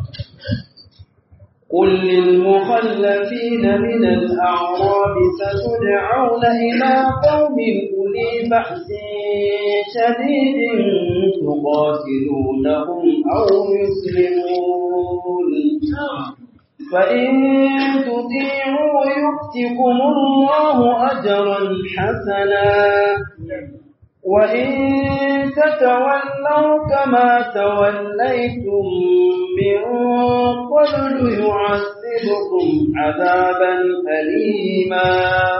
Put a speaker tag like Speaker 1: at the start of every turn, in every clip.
Speaker 1: قل للمخلفين من الأعراب ستدعون إلى قوم أولي بأس شديد تقاتلونهم أو يسلمون فإن تطيعوا يؤتكم الله أجرا حسنا وإن تتولوا كما توليتم من قبل يعذبكم عذابا أليما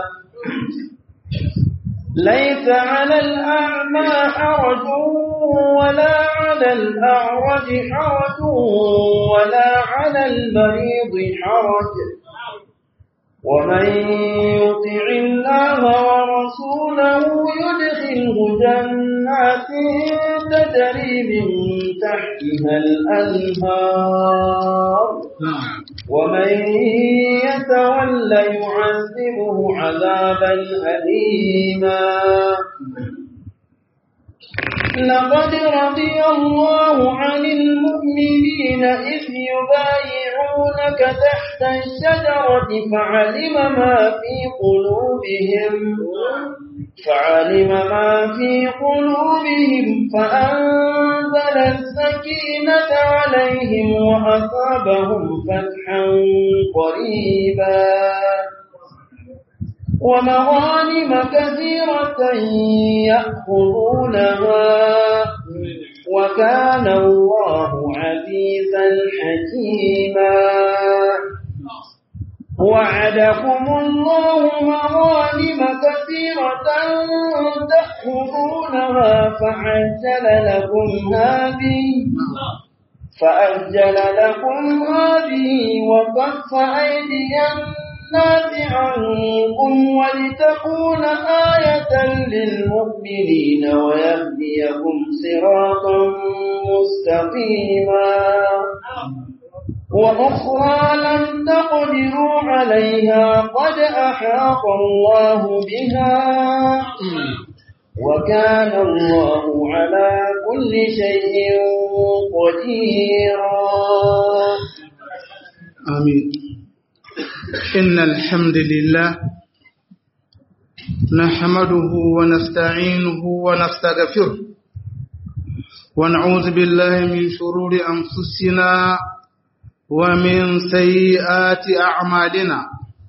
Speaker 1: ليس على الأعمى حرج ولا على الأعرج حرج ولا على المريض حرج ومن يطع الله ورسوله يدخله جنات تجري من تحتها الأنهار ومن يتول يعذبه عذابا أليما لقد رضي الله عن المؤمنين إذ يبايعونك تحت الشجرة فعلم ما في قلوبهم فعلم ما في قلوبهم فأنزل السكينة عليهم وأصابهم فتحا قريبا ومغانم كثيرة يأخذونها وكان الله عزيزا حكيما وعدكم الله مغانم كثيرة تأخذونها فعجل لكم هذه فأجل لكم هذه وكف أيدي الناس عنكم ولتكون آية للمؤمنين ويهديكم صراطا مستقيما وأخرى لم تقدروا عليها قد أحاط الله بها وكان الله على كل شيء قديرا
Speaker 2: آمين إن الحمد لله نحمده ونستعينه ونستغفره ونعوذ بالله من شرور أنفسنا ومن سيئات أعمالنا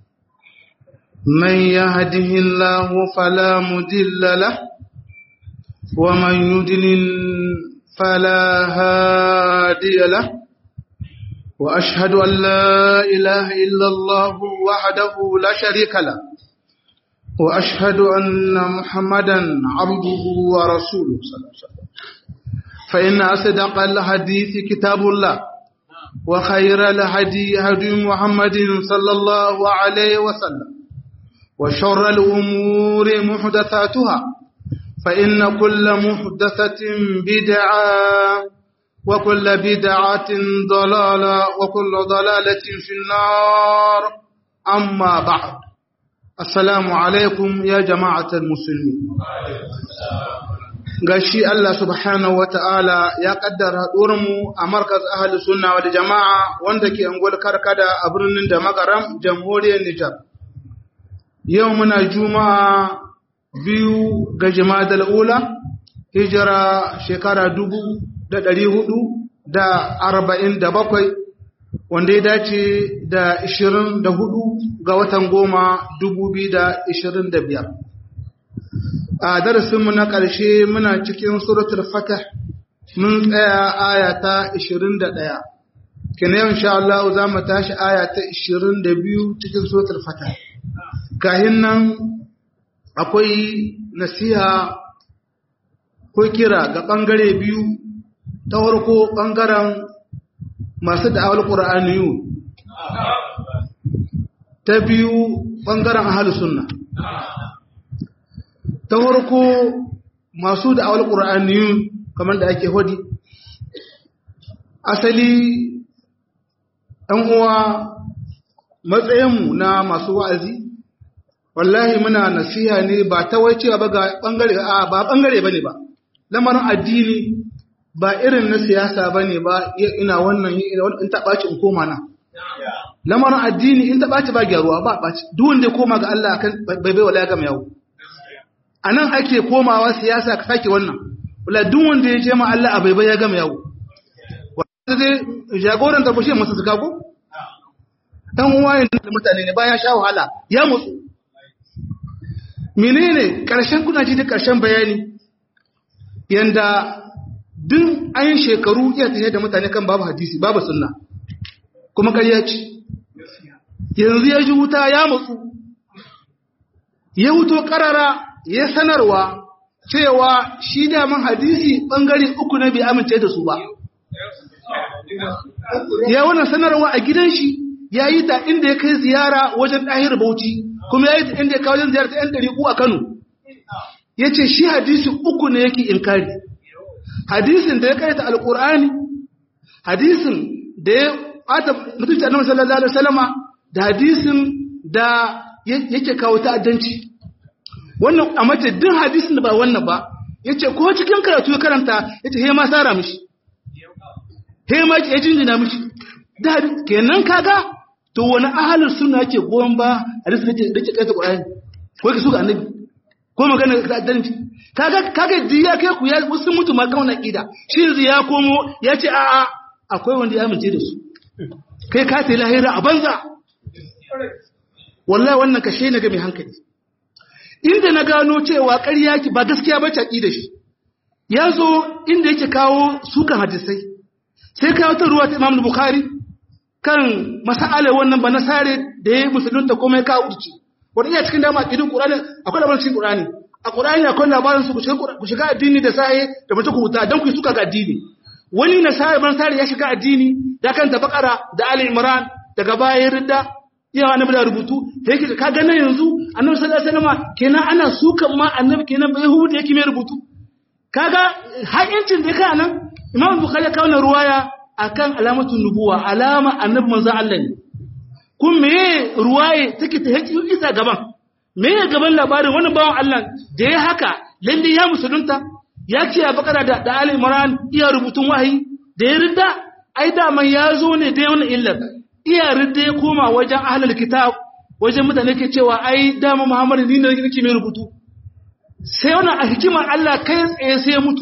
Speaker 2: من يهده الله فلا مدل له ومن يدلل فلا هادي له وأشهد أن لا إله إلا الله وحده لا شريك له وأشهد أن محمدا عبده ورسوله صلى الله عليه وسلم فإن أصدق الحديث كتاب الله وخير الهدي هدي محمد صلى الله عليه وسلم وشر الأمور محدثاتها فإن كل محدثة بدعة وكل بدعة ضلالة وكل ضلالة في النار أما بعد السلام عليكم يا جماعة المسلمين gashi Allah subhanahu wa ta'ala ya kaddara mu a markaz ahli sunna wa jama'a wanda ke angol karkada a birnin da magaram jamhuriyar Nijar. Yau muna juma'a biyu ga jimadal ula, hijira shekara dubu da ɗari hudu da arba'in da bakwai, wanda ya dace da ishirin da hudu ga watan goma dubu biyu da ishirin da biyar. a darasinmu na ƙarshe muna cikin suratul fatah mun tsaya aya ta 21 kina yau insha Allah za mu tashi aya ta 22 cikin suratul fatah kahin nan akwai nasiha ko kira ga ɓangare biyu ta farko ɓangaren masu da'awar ƙura'aniyu ta biyu ɓangaren ahalus sunna ta farko masu da awal ƙura'aniyun kamar da ake hodi asali ɗan uwa matsayinmu na masu wa'azi wallahi muna nasiha ne ba ta wai cewa ba ga ɓangare a ba ɓangare ba ne ba lamarin addini ba irin na siyasa ba ne ba ina wannan in ta ɓaci in koma nan lamarin addini in ta ɓaci ba gyaruwa ba ɓaci duk wanda ya koma ga Allah akan bai bai wala ya gama yawo a nan ake komawa siyasa ka sake wannan wala duk wanda ya je ma Allah a bai bai ya gama yawo wanda zai jagoran ta bushe masa suka ko dan uwa da mutane ne bayan sha wahala ya mutsu menene karshen kuna ji da karshen bayani yanda duk ayin shekaru iya tafiye da mutane kan babu hadisi babu sunna kuma ƙarya ce yanzu ya ji wuta ya mutsu ya wuto ƙarara ya sanarwa cewa shi daman hadisi ɓangare uku na bai amince da su ba ya wannan sanarwa a gidan shi ya yi ta inda ya kai ziyara wajen ɗahir bauchi kuma ya yi ta inda ya kawo wajen ziyarta 'yan ɗari a kano ya ce shi hadisi uku ne yake inkari hadisin da ya kaita alkur'ani hadisin da ya bata mutunci annabi sallallahu alaihi wasallama da hadisin da yake kawo ta'addanci wannan a mace duk hadisin da ba wannan ba yace ko cikin karatu ya karanta yace he ma sara mishi he ma ya jinjina mishi da kenan kaga to wani ahalin sunna yake goyon ba hadisin da yake da yake kaita qur'ani ko yake suka annabi ko magana ta'addanci kaga kaga diya kai ku ya wasu mutu ma kauna kida shi yanzu ya komo ya ce a'a akwai wanda ya amince da su kai ka ta lahira a banza wallahi wannan kashe ne ga mai hankali inda na gano cewa ƙarya ki ba gaskiya ba ta da shi ya zo inda yake kawo sukan hadisai sai kawo ta ruwa ta Imam Bukhari kan mas'alar wannan ba nasare da ya musulunta kuma ya kawo urci wanda iya cikin dama idin Qur'ani akwai labarin cikin Qur'ani a Qur'ani akwai labarin su ku shiga addini da sahi da mace ku huta dan ku suka ga addini wani nasara ban sare ya shiga addini da kanta bakara da Ali Imran daga baya ridda iya annabi da rubutu da yake ka ga nan yanzu annabi sallallahu alaihi wasallam kenan ana sukan ma annabi kenan bai hudu yake mai rubutu kaga haƙincin da kai nan Imam Bukhari ya kawo ruwaya akan alamatun nubuwa alama annabi manzo Allah ne kun meye ruwaye take ta haƙi isa gaban meye gaban labarin wannan bawan Allah da ya haka lalle ya musulunta ya ce a bakara da, da Ali Imran iya rubutun wahayi da ya ridda ai daman ya zo ne da wannan illar iya ridda ya koma wajen ahlul kitab wajen mutane ke cewa ai dama Muhammadu ni ne nake mai rubutu sai wannan a hikimar Allah kai tsaye sai ya mutu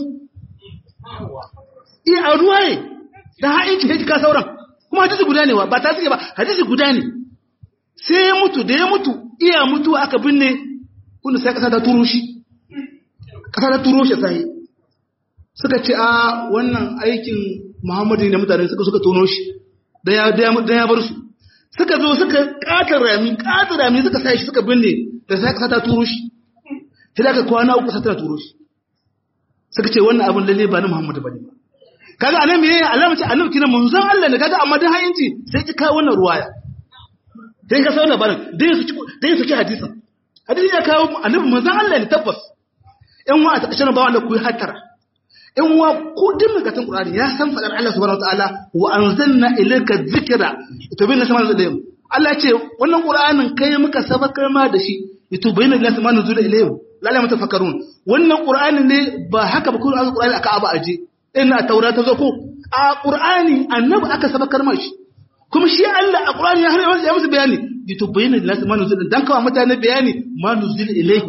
Speaker 2: iya a ruwaye da ha'inci ya ka sauran kuma hadisi guda ne ba ta suke ba hadisi guda ne sai ya mutu da ya mutu iya mutu aka binne kunda sai kasa ta turo shi kasa ta turo shi sai suka ce a wannan aikin muhammadu ne mutane suka suka tono shi da ya ya bar su suka zo suka katar rami katar rami suka sai shi suka binne da sai kasa ta turo shi sai da aka kwana uku sai ta turo shi suka ce wannan abin lalle ba na muhammadu bane ba kaga anan me alama ce annabi kina manzon Allah ne kaga amma dan hayinci sai ki kawo wannan ruwaya dan ka sauna barin dan su dan su ki hadisin hadisi ya kawo annabi manzon Allah ne tabbas in wa ta kashin bawa Allah ku hatara in wa ku din magatan Qur'ani ya san fadar Allah subhanahu wataala wa anzalna ilayka dhikra itubayna sama ilayhim Allah ce wannan Qur'anin kai muka sabakar ma da shi itubayna lillahi ma nuzula ilayhim lalle mutafakkarun wannan Qur'ani ne ba haka ba Qur'ani Qur'ani aka aba aje ina taura ta zo ko a qur'ani annabi aka sabakar mashi kuma shi Allah a qur'ani ya har ya musu bayani litubayyana lin-nasi ma nuzila dan kawo mutane bayani ma nuzila ilayhi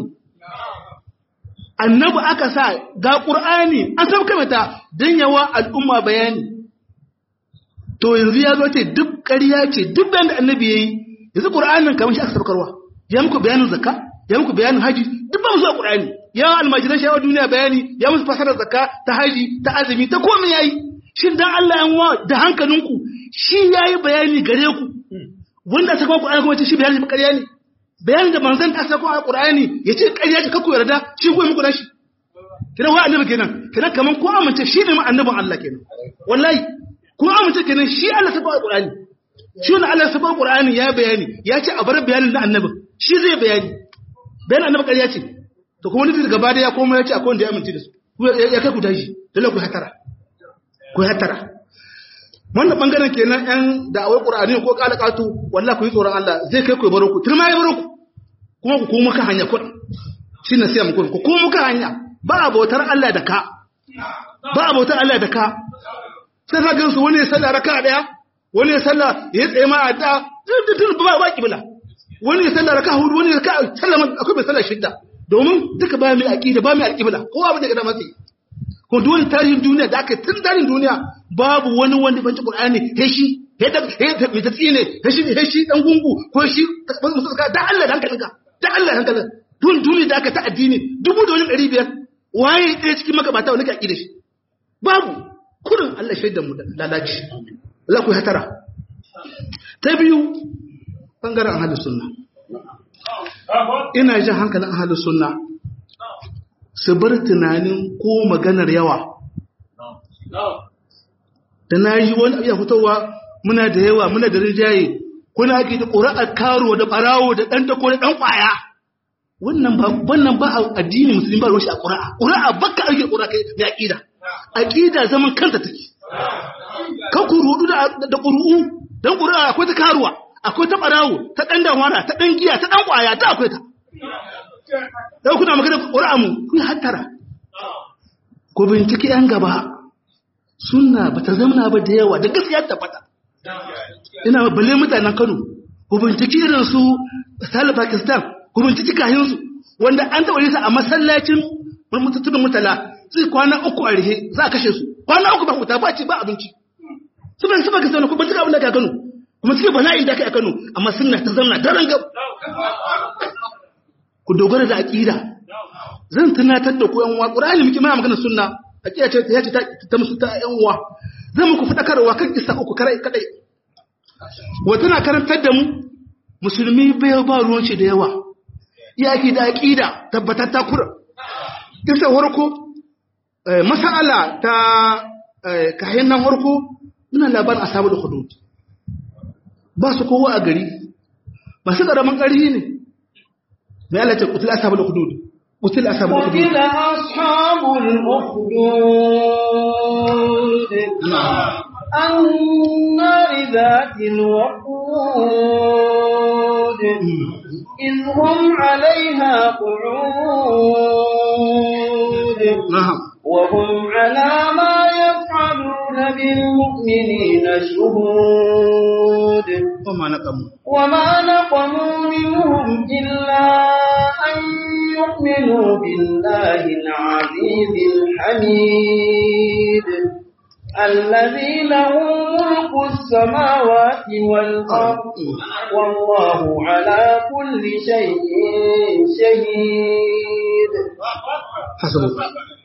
Speaker 2: annabi aka sa ga qur'ani an sabaka mata dan yawa al'umma bayani to yanzu ya zo ce duk ƙarya ce duk bayan da annabi yayi yanzu qur'anin kamar shi aka sabakarwa ya muku bayanin zakka ya muku bayanin haji duk ba mu zuwa qur'ani ya almajiran shawar duniya bayani ya musu fasarar zakka ta haji ta azumi ta komai yayi shin dan Allah yan wa da hankalinku shi yayi bayani gare ku wanda ta kuma Qur'ani kuma ce shi bayani ba ƙarya ne bayanin da manzon ta sako a Qur'ani yace ƙarya ce kakku yarda shi ko muku dashi kina wa annabi kenan kina kaman ko amince shi ne annabin Allah kenan wallahi ko amince kenan shi Allah sako a Qur'ani shi ne Allah sako a Qur'ani ya bayani ya ce a bar bayanin da annabin shi zai bayani bayanin annabi ƙarya ce to kuma nufi gaba da ya koma ya ce akwai wanda ya amince da su ya kai ku tashi dole ku hatara ku hatara wannan bangaren kenan yan da'awar qur'ani ko kalakatu wallahi ku yi tsoron Allah zai kai ku ya baro ku turma ya baro ku kuma ku koma kan hanya kun shi na siya muku ku koma kan hanya ba a bautar Allah da ka ba a bautar Allah da ka sai ka gansu wani ya sallah raka daya wani ya sallah ya tsaye ma a da duk ba ba kibla wani ya sallah raka hudu wani ya ka sallah akwai mai sallah shidda domin duka ba mai aqida ba mai alqibla kowa ba da gada matsi ko dole tarihin duniya da aka tun tarihin duniya babu wani wanda banci qur'ani he shi he da he da mai tsine he shi he shi dan gungu ko shi musulka da Allah dan kalinka da Allah dan kalinka dun duniya da aka ta addini dubu da wani ɗari biyar waye ɗaya cikin magabata wani ka aqida shi babu kurin Allah shaidan mu da lalaci Allah ku hatara ta biyu bangaren ahlus sunna ina jin hankalin ahlus sunna su bar tunanin ko maganar yawa da na yi wani iya fitowa muna da yawa muna da rinjaye kuna ake da ƙura'ar karo da ɓarawo da ɗan dako da ɗan ƙwaya wannan ba wannan ba a addini musulmi ba ruwashi a ƙura'a ƙura'a baka ake ƙura'a kai da aƙida aƙida zaman kanta take kan ku rudu da ƙuru'u don ƙura'a akwai ta karuwa akwai ta ɓarawo ta ɗan damara ta ɗan giya ta ɗan ƙwaya ta akwai ta yau kuna magana ƙura'a mu kun hattara ku binciki ‘yan gaba suna ba ta zamana ba da yawa da gaskiya ta fata ina balle mutanen kano ku binciki irin su misali pakistan ku binciki kayansu wanda an taɓa yi sa a masallacin mutuntun mutala sai kwana uku a rihe za a kashe su kwana uku ba wuta ba ce ba abinci su ban su pakistan ku bincika abin da ka kano kuma suke bala'i da kai a kano amma suna ta zamana daren gab ku dogara da aƙida zan tunatar da ku yan uwa qur'ani muke mana magana sunna aƙida ce ta ce ta musu ta yan uwa zan muku fadakarwa kan isa uku karai kadai wa tana karantar da mu musulmi bai ba ruwan shi da yawa yaki da aƙida tabbatar ta kura isa warko masala ta kayan nan warko muna labarin asabu da hudud ba su kowa a gari masu ƙaramin ƙarhi ne ما قالت قتل أصحاب الأخدود قتل أصحاب الأخدود
Speaker 1: قتل أصحاب الأخدود النار ذات الوقود إذ هم عليها قعود
Speaker 2: نعم
Speaker 1: وهم على ما يفعلون بالمؤمنين شهود
Speaker 2: وما نقموا
Speaker 1: وما نقموا منهم إلا أن يؤمنوا بالله العزيز الحميد الذي له ملك السماوات والأرض والله على كل شيء شهيد
Speaker 2: حسبك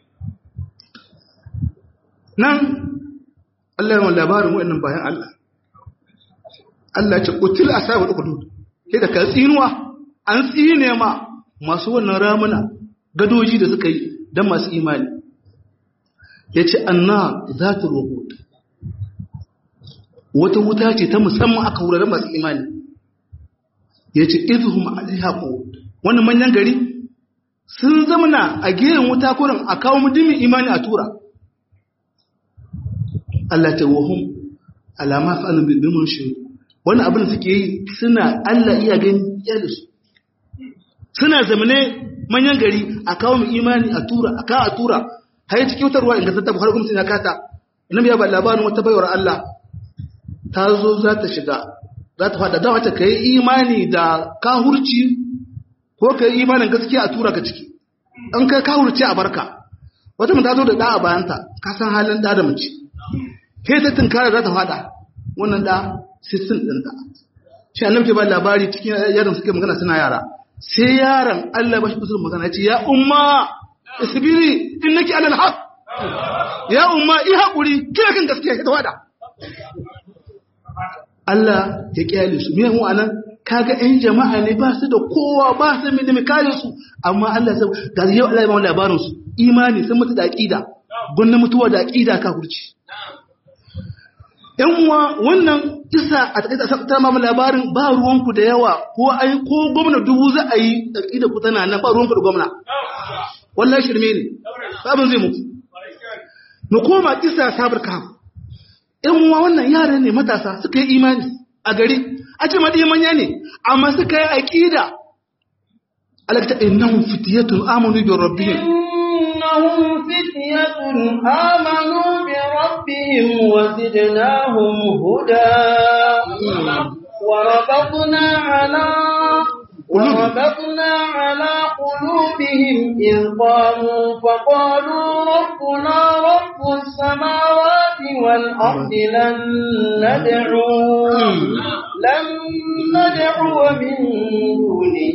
Speaker 2: nan Allah yawan labarin wa'annan bayan Allah Allah ce kutil ashabul hudud sai da kan tsinuwa an tsine ma masu wannan ramuna gadoji da suka yi dan masu imani yace anna zatul wuqud wata wuta ce ta musamman aka wurare masu imani yace idhum alaiha qud wannan manyan gari sun zamana a gehen wuta kurin a kawo mudimin imani a tura Allah ta wahum alama fa'alun bil mushrik wannan abin da suke yi suna Allah iya gani iyalinsu suna zamane manyan gari a kawo mu imani a tura a kawo a tura har yi cikin wutarwa in gasar ta buhari kuma suna kata ina biya ba labarin wata baiwar Allah ta zo za ta shiga za ta fada dawa ta ka yi imani da kahurci ko ka yi imanin gaskiya a tura ka ciki an kai kahurci a barka wata mun ta zo da da a bayanta ka san halin da da mace ke ta tunkara za ta fada wannan da sistin ɗin da shi annabi ke ba labari cikin yaron suke magana suna yara sai yaron Allah ba shi kusur magana ce ya umma isbiri innaki alal haq ya umma i hakuri kira kan gaskiya ka tawada Allah ya kyale su me mu anan kaga ɗan jama'a ne ba su da kowa ba su da mai kare su amma Allah sai ga yau Allah ya ba labarin su imani sun mutu da aqida gunna mutuwa da aqida ka hurci ‘yan uwa wannan isa a taƙaita ta mamu labarin ba ruwanku da yawa ko ai ko gwamna dubu za a yi da ku tana nan ba ruwanku da gwamna. Wallah shirme ne, babin zai muku. Mu koma isa sabar kam. ‘Yan uwa wannan yara ne matasa suka yi imani a gari, a ce maɗi manya ne, amma suka yi aƙida. Alakta innahum fitiyatun amanu bi rabbihim.
Speaker 1: إنهم فتية آمنوا بربهم وزدناهم هدى وربطنا على وربطنا على قلوبهم إذ قاموا فقالوا ربنا رب السماوات والأرض لن ندعو لن ندعو من دونه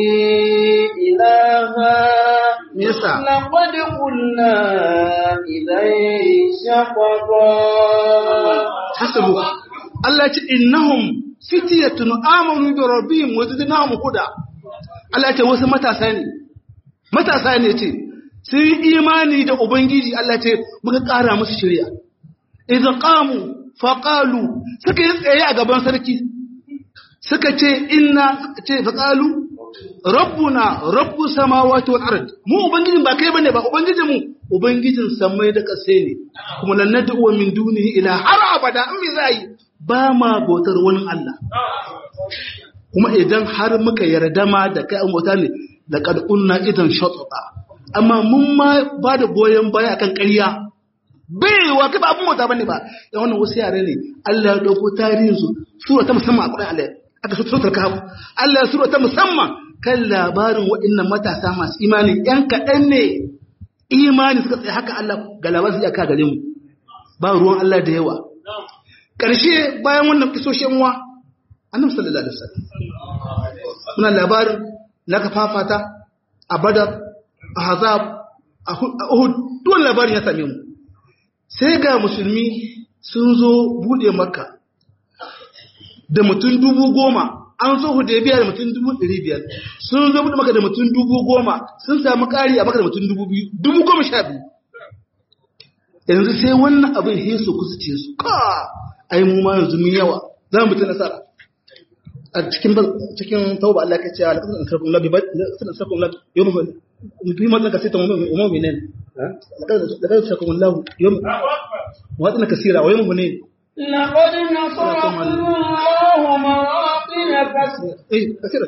Speaker 1: إلها لقد قلنا إذا شططا
Speaker 2: حسبوا Allah ce innahum fitiyatun amanu bi rabbihim wa zidnahum huda Allah ce wasu matasa ne matasa ne ce sun yi imani da ubangiji Allah ce muka ƙara musu shari'a idan qamu fa qalu suka yi tsaye a gaban sarki suka ce inna ce fa qalu rabbuna rabbus samawati wal ard mu ubangijin ba kai bane ba ubangijin mu ubangijin samai da kasai ne kuma lan nad'u min dunihi ila har abada in me zai ba ma bautar wani Allah. Kuma idan har muka yarda ma da kai an bauta ne da ƙarƙunna idan shatsota. Amma mun ma ba da goyon baya akan ƙarya. Baiwa kai ba abin bauta bane ba. Ya wannan wasu yare ne. Allah ya ɗauko tarihin su sura ta musamman a Qur'an Allah. Aka so ta kawo. Allah ya sura ta musamman kan labarin waɗannan matasa masu imani ƴan kaɗan ne. Imani suka tsaye haka Allah ga labarin su aka gare mu. Ba ruwan Allah da yawa. ƙarshe bayan wannan kisoshin wa annabi sallallahu alaihi wasallam muna labarin na ka fafata a badar a hazab a uhud duk labarin ya same mu sai ga musulmi sun zo bude makka da mutum dubu goma an zo hudaybiya da mutum dubu ɗari biyar sun zo bude maka da mutum dubu goma sun samu ƙari a maka da mutum dubu biyu dubu goma sha biyu yanzu sai wannan abin hesu kusa ce su ka ai mu ma yanzu mun yawa za mu ta nasara a cikin cikin tauba Allah ka ce ala kasan sarkun labi ba sanan sarkun labi yau mu bi ma ka sai ta mu mu ne da da sarkun labi yau wa tsana kasira wa yau mu ne
Speaker 1: لقد نصركم الله مواطن كثيرة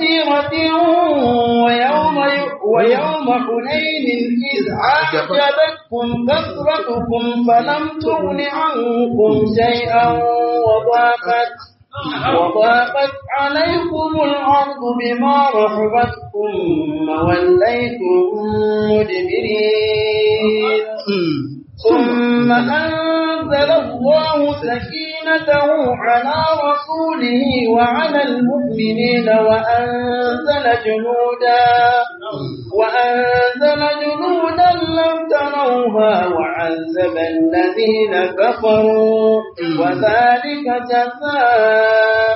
Speaker 1: ويوم ويوم حنين إذ أعجبتكم كثرتكم فلم تغن عنكم شيئا وضاقت وضاقت عليكم الأرض بما رحبت ثم وليتم مدبرين ثم أنزل الله سكينته على رسوله وعلى المؤمنين وأنزل جنودا وأنزل جنودا لم تروها وعذب الذين كفروا وذلك جزاء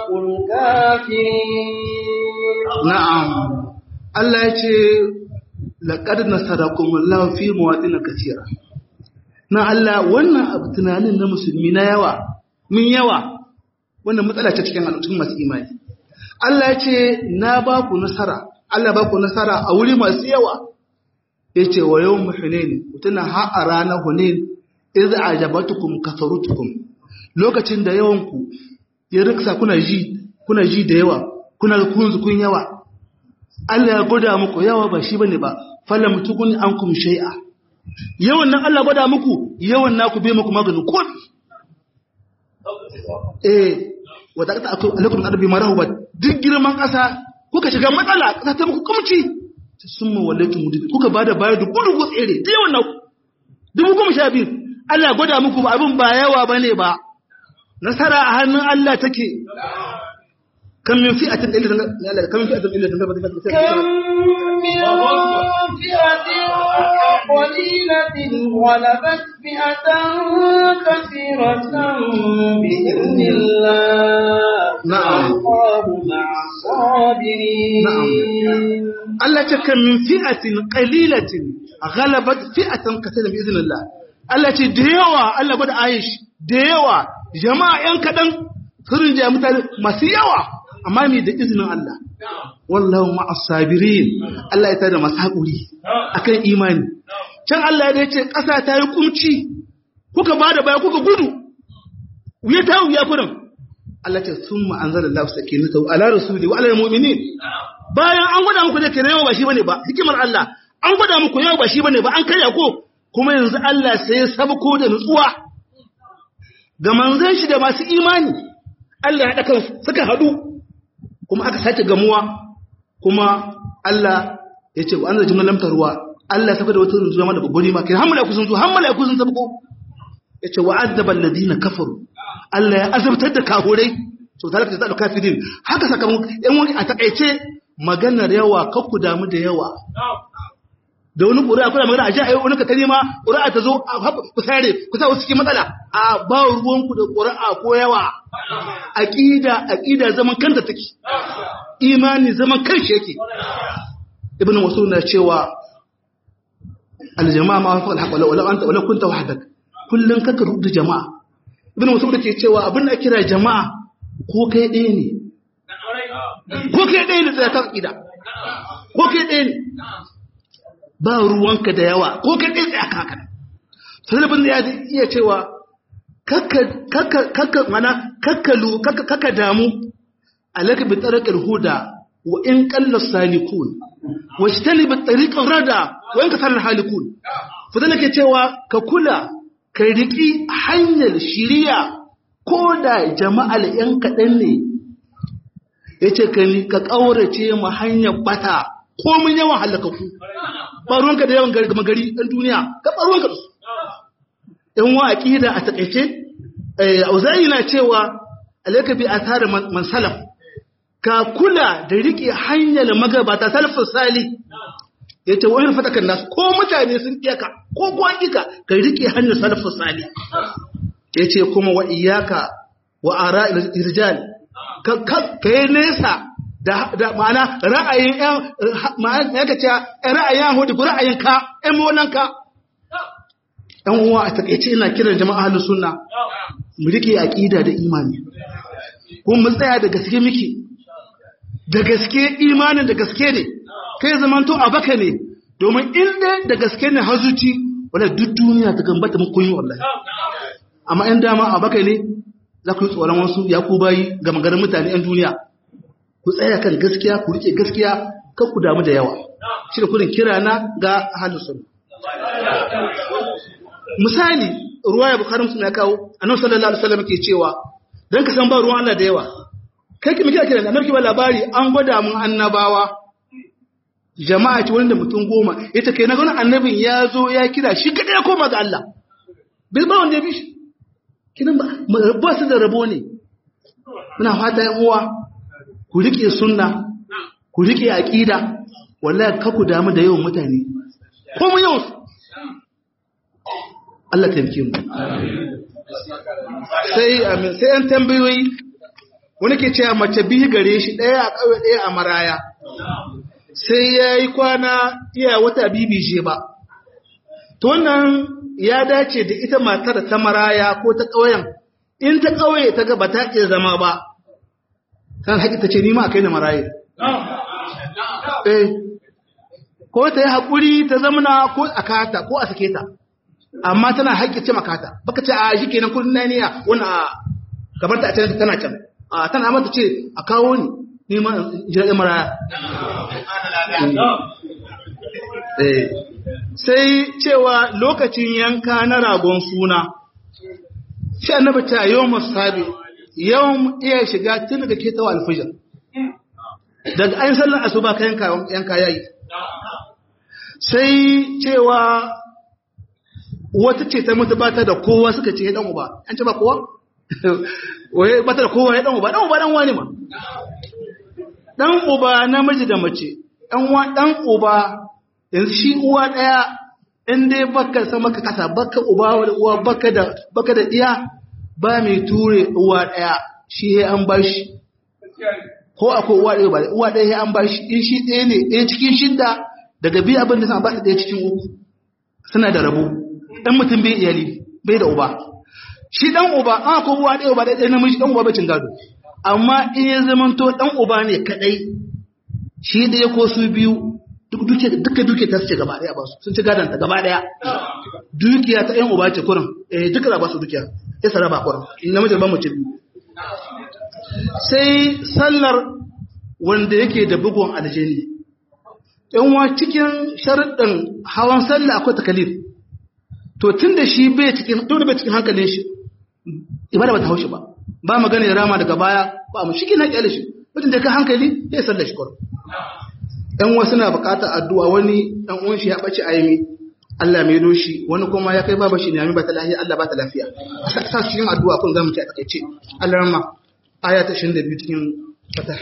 Speaker 1: الكافرين
Speaker 2: نعم الله يقول لقد نصركم الله في مواطن كثيرة na Allah wannan abu tunanin na musulmi na yawa min yawa wannan matsala ce cikin al'ummar masu imani Allah ya ce na ba ku nasara Allah ba ku nasara a wuri masu yawa ya ce wa yau muhunin mutuna ha a ranar hunin iz ajabatukum kasarutukum lokacin da yawanku ya riksa kuna ji kuna ji da yawa kuna kunzu kun yawa Allah ya gwada muku yawa ba shi bane ba falam tukun ankum shay'a yawan nan Allah gwada muku yawan naku bai muku maganin ko eh wadda ta akwai alaikum arabi marahu ba duk girman ƙasa kuka shiga matsala ƙasa ta muku kumci sun ma wallaitu mudu kuka bada baya da gudu ko tsere da yawan naku dubu goma sha biyu Allah gwada muku ba abin ba yawa ba ne ba nasara a hannun Allah take kan min fi'atin illa kan min fi'atin illa
Speaker 1: قليلة غلبت فئة كثيرة بإذن الله
Speaker 2: نعم
Speaker 1: الله مع الصابرين
Speaker 2: نعم Allah ce kan min fi'atin qalilatin ghalabat fi'atan kaseeran bi idnillah Allah ce da yawa Allah bada Aish da yawa jama'a yan kadan surin da mutane masu yawa amma me da izinin Allah wallahu ma'as sabirin Allah ya tada masu hakuri akan imani can Allah ya ce ƙasa ta yi kumci kuka bada baya kuka gudu wuya ta wuya kurin Allah ce sun ma'anzar Allah sakinata ala rasuli wa ala mu'minin bayan an gwada muku da kare yawa ba shi bane ba hikimar Allah
Speaker 3: an gwada muku yau ba shi bane ba an karya ko kuma yanzu Allah sai ya sabko da nutsuwa ga manzon shi da masu imani Allah ya haɗa kansu suka haɗu kuma aka sake gamuwa kuma Allah ya ce wa an zai jimlar ruwa Allah ya saka da wata runzuwa mana babbari ma kai hammala kusan zuwa hammala kusan sabko ya ce wa azaba alladhina kafaru Allah ya azabtar da kafurai so talaka ta kafirin haka sakamakon yan wani a takaice maganar yawa kakku damu da yawa da wani ƙuri'a kuna magana a ji a yi wani katari ma ƙuri'a ta zo ku sare ku sa wasu cikin matsala a ba ruwanku da ƙuri'a ko yawa aƙida aƙida zaman kanta take imani zaman kanshi yake ibn wasu na cewa aljama'a ma fa alhaq wala anta wala kunta wahdak kullun kaka rubuta jama'a ibn wasu da ke cewa abin da kira jama'a ko kai ɗaya ne ko kai ɗaya ne tsaya kan aƙida ko kai ɗaya ne ba ruwanka da yawa ko ka ɗin tsaye aka haka salibin da ya iya cewa kakka mana kakkalu kakka damu alaka bi tsarakar huda wa in kallar salikun wa shi tali bi tsarikan rada wa in kasar halikun fadda ke cewa ka kula ka riƙi hanyar shiriya ko da jama'al ‘yan kaɗan ne ya ce ka ƙaurace ma hanyar bata ko mun yawan halakaku ba ruwanka da yawan gari gari ɗan duniya ka ba ruwanka da su ɗan wa aƙida a taƙaice auza'i na cewa alaika bi a tare man salaf ka kula da riƙe hanyar magabata salafin sali ya ce wani fatakan nasu ko mutane sun ƙiyaka ko kuwa ƙika ka riƙe hanyar salafin sali ya ce kuma wa iyaka wa ara irjal ka yi nesa da ma'ana ra'ayin ƴan ma'ana ya kace ra'ayin Yahudi ko ra'ayin ka ƴan molan ka ɗan uwa a takeice ina kiran jama'a ahlus sunna mu rike aqida da imani kuma mu tsaya da gaske miki da gaske imanin da gaske ne kai zaman to a baka ne domin in dai da gaske ne hazuci wala duk duniya ta gambata mun kunyi wallahi amma in dama a baka ne za ku yi tsoron wasu ya ku bayi ga maganar mutane 'yan duniya ku tsaya kan gaskiya ku rike gaskiya kan ku damu da yawa shi da kudin kira na ga halin sun misali ruwa ya bukharin suna kawo annabi sallallahu alaihi wasallam ke cewa dan ka san ba ruwan Allah da yawa kai ki miki kira annabi ba labari an gwada mun annabawa jama'a ce wanda mutum goma ita kai na ga annabin ya zo ya kira shi kadai ya koma ga Allah bai ba wanda ya bi shi kinan ba ba su da rabo ne muna fata yan uwa ku riƙe sunna ku riƙe aƙida wallahi ka ku damu da yawan mutane ko mu yawan su Allah taimake mu sai amin sai an tambayoyi wani ke cewa mace biyu gare shi ɗaya a ƙauye ɗaya a maraya sai ya yi kwana iya wata bibi je ba to wannan ya dace da ita matar ta maraya ko ta ƙauyen in ta ƙauye ta ga ba ta iya zama ba kan haƙi ta ce nima a kai na maraye. Eh, ko ta yi haƙuri ta zamana ko a kata ko a sake ta, amma tana haƙi ce makata, baka ce a shi kenan kudin na niya wani a gabar ta a can tana can, a tana mata ce a kawo ni nima jiragen maraya. Eh, sai cewa lokacin yanka na ragon suna, shi annabi ta yau masabi yawan iya shiga tun daga ke tawa alfijir daga an sallar asuba ka yanka yayi sai cewa wata ce ta mutu bata da kowa suka ce dan uba an ce ba kowa waye bata da kowa ya dan uba dan uba dan wani ma dan uba namiji da mace dan wa dan uba yanzu shi uwa daya in dai baka san maka kasa baka uba wani uwa baka da baka da iya ba mai ture uwa ɗaya shi ya an bashi ko akwai uwa ɗaya ba uwa ɗaya ya an bashi in shi ɗaya ne ɗaya cikin shidda daga biyu abin da suna ba ɗaya cikin uku suna da rabo ɗan mutum bai iyali bai da uba shi ɗan uba an akwai uwa ɗaya uba ɗaya namiji ɗan uba bai cin gado amma in ya zamanto ɗan uba ne kaɗai shi ɗaya ko su biyu duk duke duka duke ta ce gaba ɗaya ba su sun ci gadon ta gaba ɗaya dukiya ta ƴan uba ce kurin eh duka ba su dukiya ya sara ba kurin namiji ba mu ci biyu sai sallar wanda yake da bugun aljini yanwa cikin sharuɗin hawan sallah akwai takalif to tun da shi bai cikin tun da bai cikin hankalin shi ibada ba ta haushi ba ba magana ya rama daga baya ba mu shike na kyale shi mutum da ka hankali ya sallah shi kwaro yan wasu na bukatar addu'a wani dan uwan shi ya bace ayimi Allah mai doshi wani kuma ya kai baba shi ne amin ba ta lafiya Allah ba ta lafiya sa cikin addu'a kun zamu ci a takeice Allah rahma aya ta 22 cikin fatah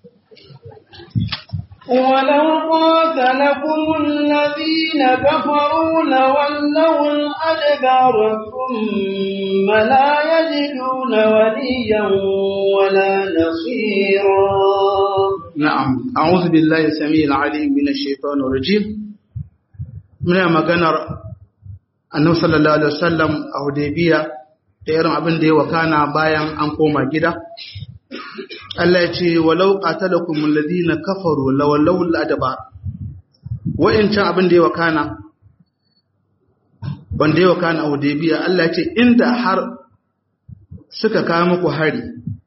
Speaker 1: ولو قاتلكم الذين كفروا لولوا الأدبار ثم لا يجدون وليا ولا نصيرا
Speaker 2: نعم أعوذ بالله السميع العليم من الشيطان الرجيم من maganar annabi sallallahu alaihi wasallam a Hudaybiya da irin abin da ya wakana bayan an koma gida Allah ya ce walau qatalakum alladhina kafaru lawallaw al-adbar wa'incan abin da ya wakana wanda ya wakana a Hudaybiya Allah ya ce inda har suka kawo muku hari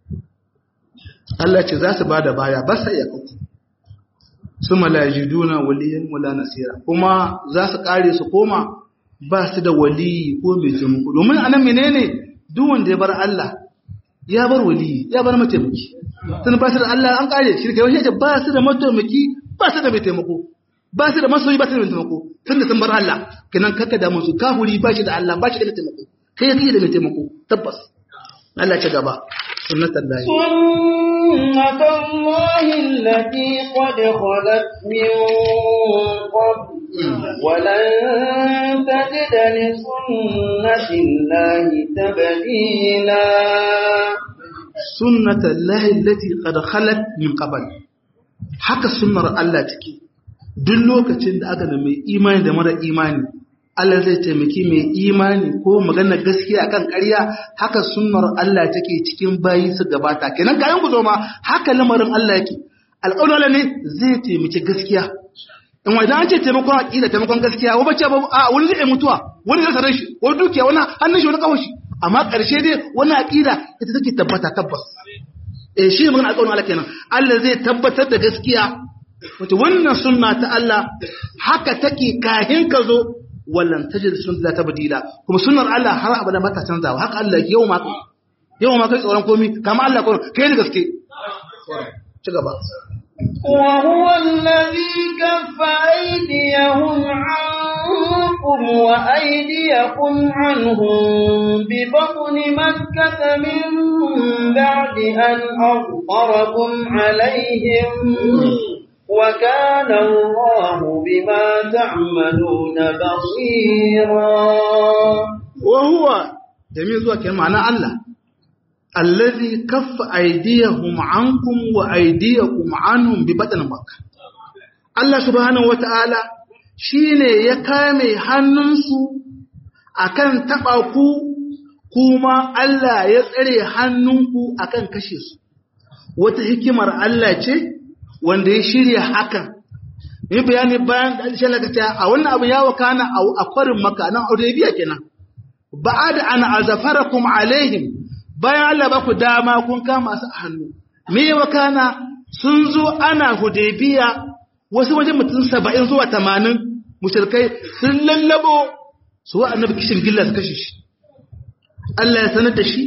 Speaker 2: Allah ce za su bada baya ba sai ya kuku su malajiduna waliyan wala nasira kuma za su kare su koma ba su da waliyi ko mai taimako domin anan menene duk wanda ya bar Allah ya bar waliyi ya bar mataimaki tun ba su da Allah an kare shi kai wani ba su da mataimaki ba su da mai taimako ba su da masoyi ba su da mai taimako tun da sun bar Allah kenan kaka da musu kafuri ba shi da Allah ba shi da mai taimako kai kake da mai taimako tabbas Allah ya ci gaba sunnatan lahi
Speaker 1: سنة الله التي قد خلت من قبل ولن تجد لسنة الله تبديلا
Speaker 2: sunnatan lahi allati qad khalat min qabl haka sunnar Allah take duk lokacin da aka mai imani da mara imani Allah zai taimaki mai imani ko magana gaskiya akan ƙarya haka sunnar Allah take cikin bayi su gabata kenan kayan ku zo ma haka lamarin Allah yake alƙawarin Allah ne zai taimaki gaskiya in wa idan an ce taimakon aqida taimakon gaskiya wa bace a wani zai mutuwa wani zai sarar shi wani dukiya wani hannun shi wani kawai shi amma ƙarshe dai wani aqida ita take tabbata tabbas eh shi ne magana alƙawarin Allah kenan Allah zai tabbatar da gaskiya wato wannan sunna ta Allah haka take kahin ka zo wallan tajid sunna ta badila kuma sunnar Allah har abada ba ta canzawa haka Allah yau ma yau ma kai tsoron komi kama Allah ko kai da gaske ci gaba
Speaker 1: وهو الذي كف أيديهم عنكم وأيديكم عنهم ببطن مكة من بعد أن أظهركم عليهم وكان الله بما تعملون بصيرا
Speaker 2: وهو جميع zuwa kenan ma'ana Allah allazi kaffa aydiyahum ankum wa aydiyakum anhum bi batn makkah Allah subhanahu wataala shine ya kame hannunsu akan taba ku kuma Allah ya tsare hannunku akan kashe su wata hikimar Allah ce wanda ya shirya hakan yi bayani bayan da alishe lagaca a wannan abu ya wakana a kwarin maka nan biya kenan ba da ana azafarakum alaihim bayan Allah ba ku dama kun kama su a hannu me ya wakana sun zo ana hudaybiya wasu wajen mutum saba'in zuwa tamanin mushrikai sun lallabo su wa annabi kishin gilla su kashe shi Allah ya sanar da shi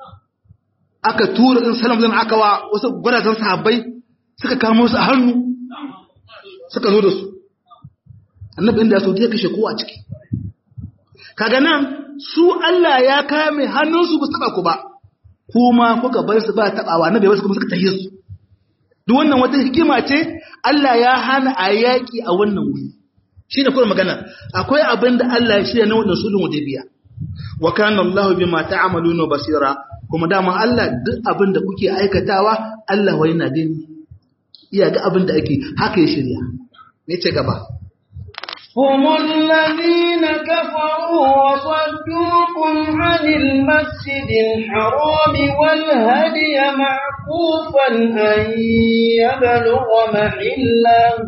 Speaker 2: aka tura in salam zan aka wa wasu gwarazan sahabbai suka kamo su a hannu suka zo da su annabi inda so ya kashe kowa ciki kaga nan su Allah ya kame hannunsu ba su taba ku ba kuma kuka bar su ba tabawa annabi wasu kuma suka tahiye su duk wannan wata hikima ce Allah ya hana a yaki a wannan wuri shine kuma magana akwai abin da Allah ya shirya na wannan sulhun hudaybiya wa kana Allahu bima ta'maluna basira kuma dama Allah duk abin da kuke aikatawa Allah wai na gani iya ga abin da ake haka ya shirya ne ce gaba
Speaker 1: هم الذين كفروا وصدوكم عن المسجد الحرام والهدي معكوفا أن يبلغ محله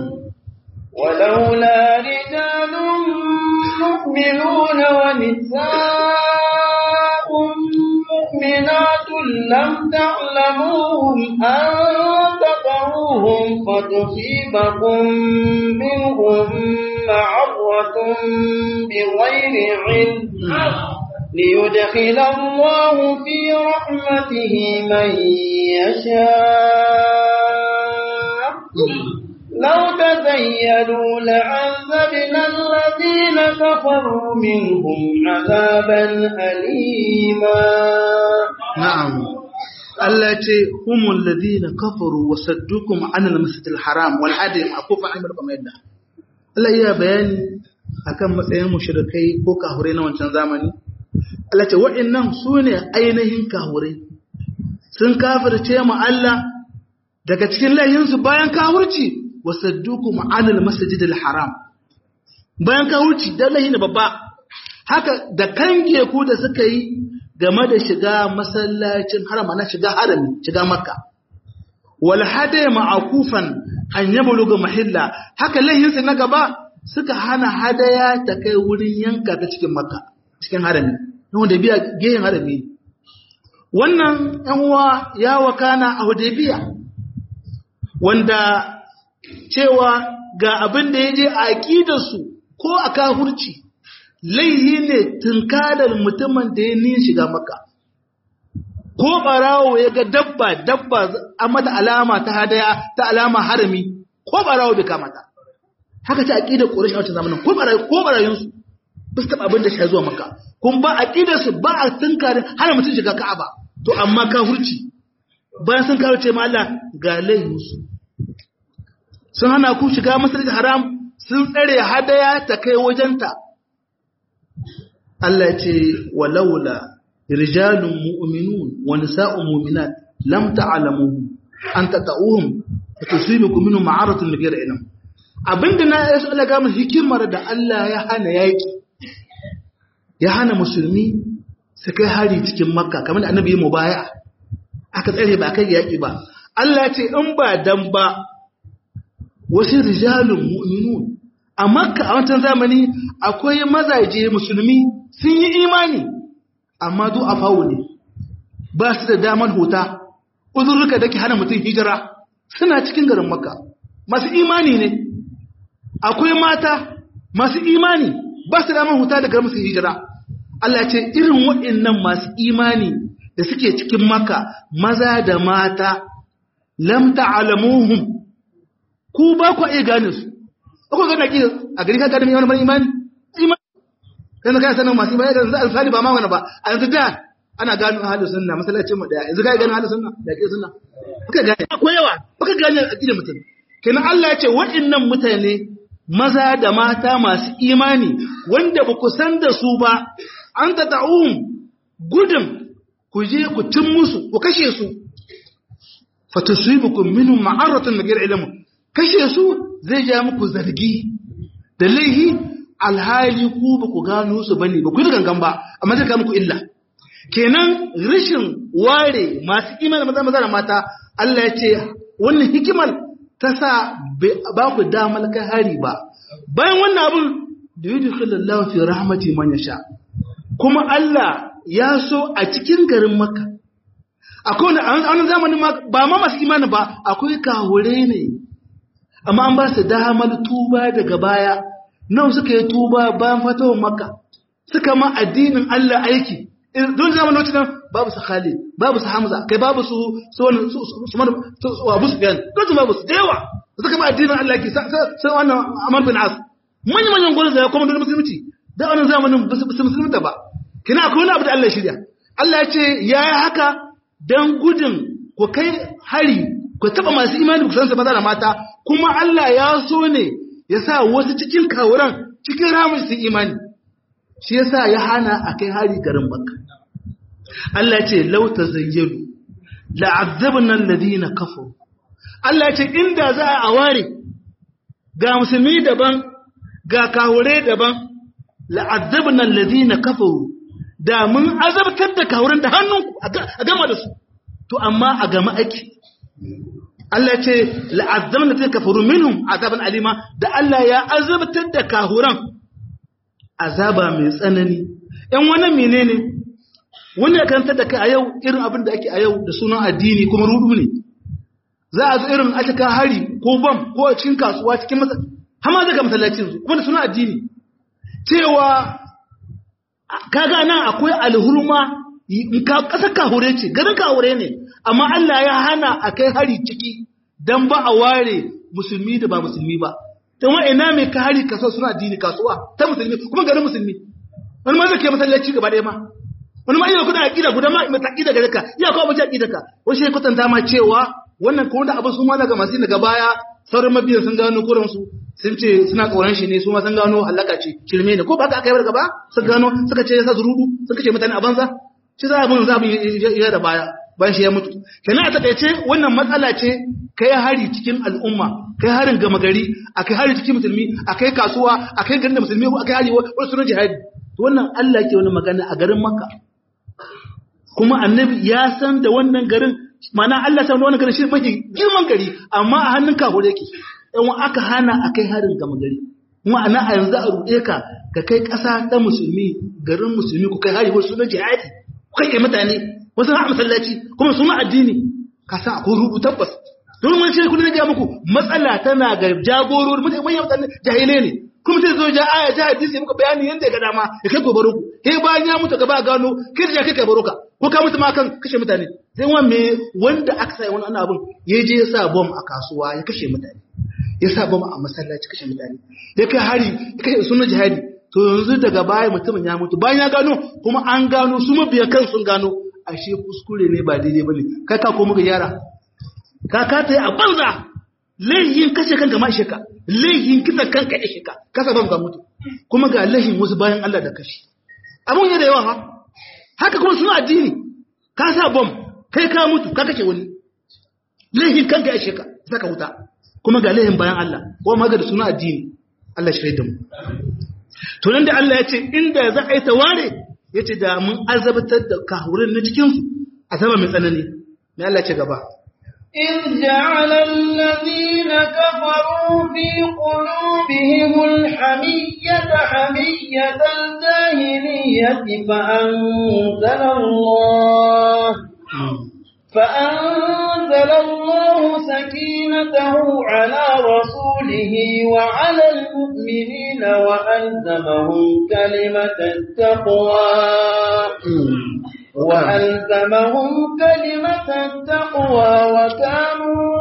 Speaker 1: ولولا رجال مؤمنون ونساء مؤمنات لم تعلموهم أن تطهروا تدعوهم فتصيبكم منهم معرة بغير علم ليدخل الله في رحمته من يشاء لو تزيلوا لعذبنا الذين كفروا منهم عذابا أليما
Speaker 3: na'am Allah ya ce humul ladina kafaru wa saddukum anil masjidil haram wal hadi akufa an barka mai da Allah ya bayani akan matsayin mushrikai ko kahure na wancan zamani Allah ce wa'annan sune ainihin kahure sun kafirce mu Allah daga cikin layinsu bayan kafirci wa saddukum anil masjidil haram bayan kafirci da lahi ne babba haka da kange ku da suka yi game da shiga masallacin harama na shiga harami shiga makka wal hada ma'akufan an yabluga mahilla haka lahinsa na gaba suka hana hadaya ta kai wurin yanka ta cikin makka cikin harami wanda biya gehen harami wannan yan uwa ya wakana a hudaybiya wanda cewa ga abin da yaje a aqidarsu ko a kafurci laihi ne tunkalar mutumin da ya niyin shiga maka ko barawo ya ga dabba dabba a mata alama ta hadaya ta alama harami ko barawo bai kamata haka ta aqidar quraish a wancan zamanin ko barawo ko barayunsu ba su taba abin da shi zuwa maka kun ba aqidar su ba a tunkarin hana mutum shiga ka'aba to amma ka hurci bayan sun kawo ce ma Allah ga laihinsu sun hana ku shiga masjidil haram sun tsare hadaya ta kai wajenta Allah ce walaula rijalun mu'minun wa nisa'un mu'minat lam ta'lamuhum an tata'uhum fatusibukum minhum ma'aratun bi ghairi ilm abinda na yaso Allah ga mu hikimar da Allah ya hana yaki ya hana musulmi su kai hari cikin makka kamar da annabi ya mubaya aka tsare ba kai yaki ba Allah ya ce in ba dan ba wasu rijalun mu'minun a makka a wancan zamani akwai mazaje musulmi sun yi imani amma du a fawo ne ba su da damar huta uzurruka da ke hana mutum hijira suna cikin garin makka masu imani ne akwai mata masu imani ba su damar huta da garin musu hijira Allah ce irin waɗannan masu imani da suke cikin makka maza da mata lam ta'lamuhum ku ba ku iya gane su ko ga ki a gari ka gane wani imani imani kana kana sanin masu imani da alfali ba ma wani ba a yanzu da ana gano ahlus sunna masallacin mu daya yanzu kai gano ahlus sunna da ke sunna baka gane ko yawa baka gane aqidar mutum kenan Allah ya ce waɗannan mutane maza da mata masu imani wanda ba ku san da su ba an ta ta'um gudun ku je ku tun musu ku kashe su fatasuibukum minhum ma'aratun min ilmu kashe su zai ja muku zargi da laihi alhali ku ba ku gano su bane ba ku yi gangan ba amma zai ka muku illa kenan rashin ware masu imani maza maza da mata Allah ya ce wannan hikimar ta sa ba ku damar kai hari ba bayan wannan abun da yi dukkanin fi rahmati man yasha kuma Allah ya so a cikin garin Makka akwai wani a wani zamanin ba ma masu imani ba akwai kahure ne amma an ba su damar tuba daga baya nan suka yi tuba bayan fatawar Makka suka ma addinin Allah aiki don zamanin wacce nan babu su Khalid babu su Hamza kai babu su su wani su su su Abu Sufyan don su babu su da yawa suka ma addinin Allah aiki sai wannan Amr bin As manyan manyan gwamnati da kuma don musulunci da wannan zamanin ba su musulunta ba kina akwai wani abu da Allah shirya Allah ya ce ya yi haka don gudun ku kai hari ku taɓa masu imani ku san maza da mata kuma Allah ya so ne ya sa wasu cikin kawuran cikin ramin su imani shi ya sa ya hana a kai hari garin Makka Allah ya ce lauta zayyalu la'azzabna alladhina kafaru Allah ya ce inda za a ware ga musulmi daban ga kawure daban la'azzabna alladhina kafaru da mun azabtar da kawuran da hannunku a gama da su to amma a gama ake Allah ce la'azzabna alladhina kafaru minhum azaban alima da Allah ya azabtar da kahuran azaba mai tsanani ɗan wannan menene wanda ya karanta da kai a yau irin abin da ake a yau da sunan addini kuma rudu ne za a zo irin a cika hari ko bam ko a cikin kasuwa cikin masa hama daga masallacin su kuma da suna addini cewa kaga nan akwai alhurma ka kasar kahure ce garin kahure ne amma Allah ya hana a kai hari ciki dan ba a ware musulmi da ba musulmi ba dan wa ina mai ka hari kaso suna addini kasuwa ta musulmi kuma garin musulmi wani ma zai kai masallaci gaba ɗaya ma wani ma yana kuna aqida guda ma mai taqida gare ka ya kawo bace aqida ka wani shi kwatanta ma cewa wannan ko da abin su ma daga masu daga baya sauran mabiyan sun gano kuran su sun ce suna kauran shi ne su ma sun gano halaka ce shirme ne ko ba ka aka yi gaba sun gano suka ce yasa zurudu sun kace mutane a banza shi za a bin za ya da baya bayan shi ya mutu kenan a takaice wannan matsala ce kai hari cikin al'umma kai harin gama gari a kai hari cikin musulmi a kai kasuwa a kai garin da musulmi ko a kai hari wani sunan jihadi wannan Allah ke wani magana a garin Makka kuma annabi ya san da wannan garin mana Allah san da wannan garin shi mafi girman gari amma a hannun kafure yake in aka hana a kai harin gama gari kuma ana a yanzu a ruɗe ka ka kai ƙasa ta musulmi garin musulmi ku kai hari wani sunan jihadi ku kai mutane wasu har masallaci kuma suna addini ka san akwai rubu tabbas don wani shi kullum ga muku matsala tana ga jagorori mutane manyan mutane jahilai ne kuma sai zo ja aya ja hadisi muka bayani yanda ya ga dama ya kai gobaro ku kai bayan ya mutu gaba gano kai da kai kai baroka ko ka mutu ma kan kashe mutane sai wani me wanda aka sai wani ana abun ya je ya sa bom a kasuwa ya kashe mutane ya sa bom a masallaci kashe mutane ya kai hari ya kashe sunan jihadi to yanzu daga baya mutumin ya mutu bayan ya gano kuma an gano su mabiya kan sun gano ashe kuskure ne ba daidai bane kai ka ko muka yara ka ka ta yi a banza laihin kashe kanka ma sheka laihin kisa kanka ya sheka kasa ban ga mutu kuma ga laihin wasu bayan Allah da kashi abun ya da yawa ha haka kuma suna addini ka sa bom kai ka mutu ka kashe wani laihin kanka ya sheka saka wuta kuma ga laihin bayan Allah ko ma ga da suna addini Allah shi da mu to nan da Allah ya ce inda za a yi taware ya ce da mun azabtar da kahurin na cikinsu azaba mai tsanani mai Allah ce gaba
Speaker 1: إذ جعل الذين كفروا في قلوبهم الحمية حمية الجاهلية فأنزل الله فأنزل الله سكينته على رسوله وعلى المؤمنين وألزمهم كلمة التقوى وألزمهم كلمة التقوى وكانوا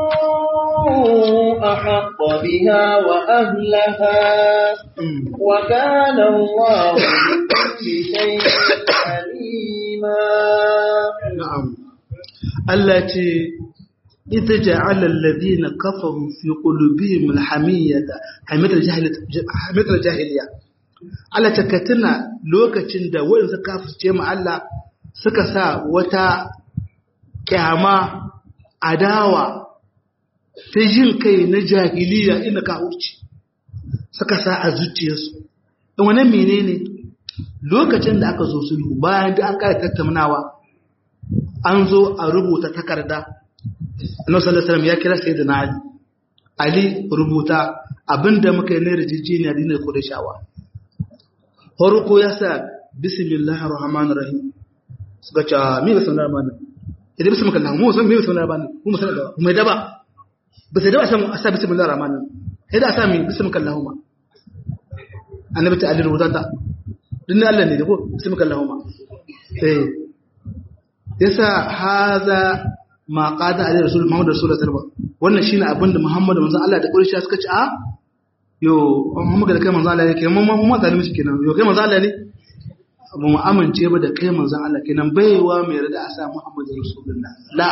Speaker 1: أحق بها وأهلها وكان الله بكل شيء عليما
Speaker 3: na'am Allah ce ita ja'ala alladhina kafaru fi qulubihim alhamiyata hamitar jahiliya jahiliya Allah ta katina lokacin da wanda suka kafirce mu Allah suka sa wata kyama adawa ta jin kai na jahiliya ina ka wuce suka sa a zuciyarsu in wannan menene lokacin da aka zo sulhu bayan da an kara tattaunawa an zo a rubuta takarda annabi sallallahu alaihi wasallam ya kira sayyidina ali ali rubuta abinda muka yi na rijijiniya dinar kudashawa farko ya sa bismillahir rahmanir rahim suka ce me bismillahir rahmanir idan bismillahir rahmanir mu san me bismillahir rahmanir mu san da mu da ba ba sai da a samu a sa bismillahir rahmanir sai da a sa mi bismillahir rahmanir annabi ta ali rubuta ta dinna Allah ne da ko bismillahir rahmanir eh yasa haza ma qada ali rasul muhammad rasulullah sallallahu alaihi wasallam wannan shine abinda muhammad manzon Allah da quraishi suka ce a yo muhammad da kai manzon Allah yake mun mun zalimi shi kenan yo kai manzon Allah ne ba mu amince ba da kai manzon Allah kenan baiwa mai rada a sa muhammad rasulullah la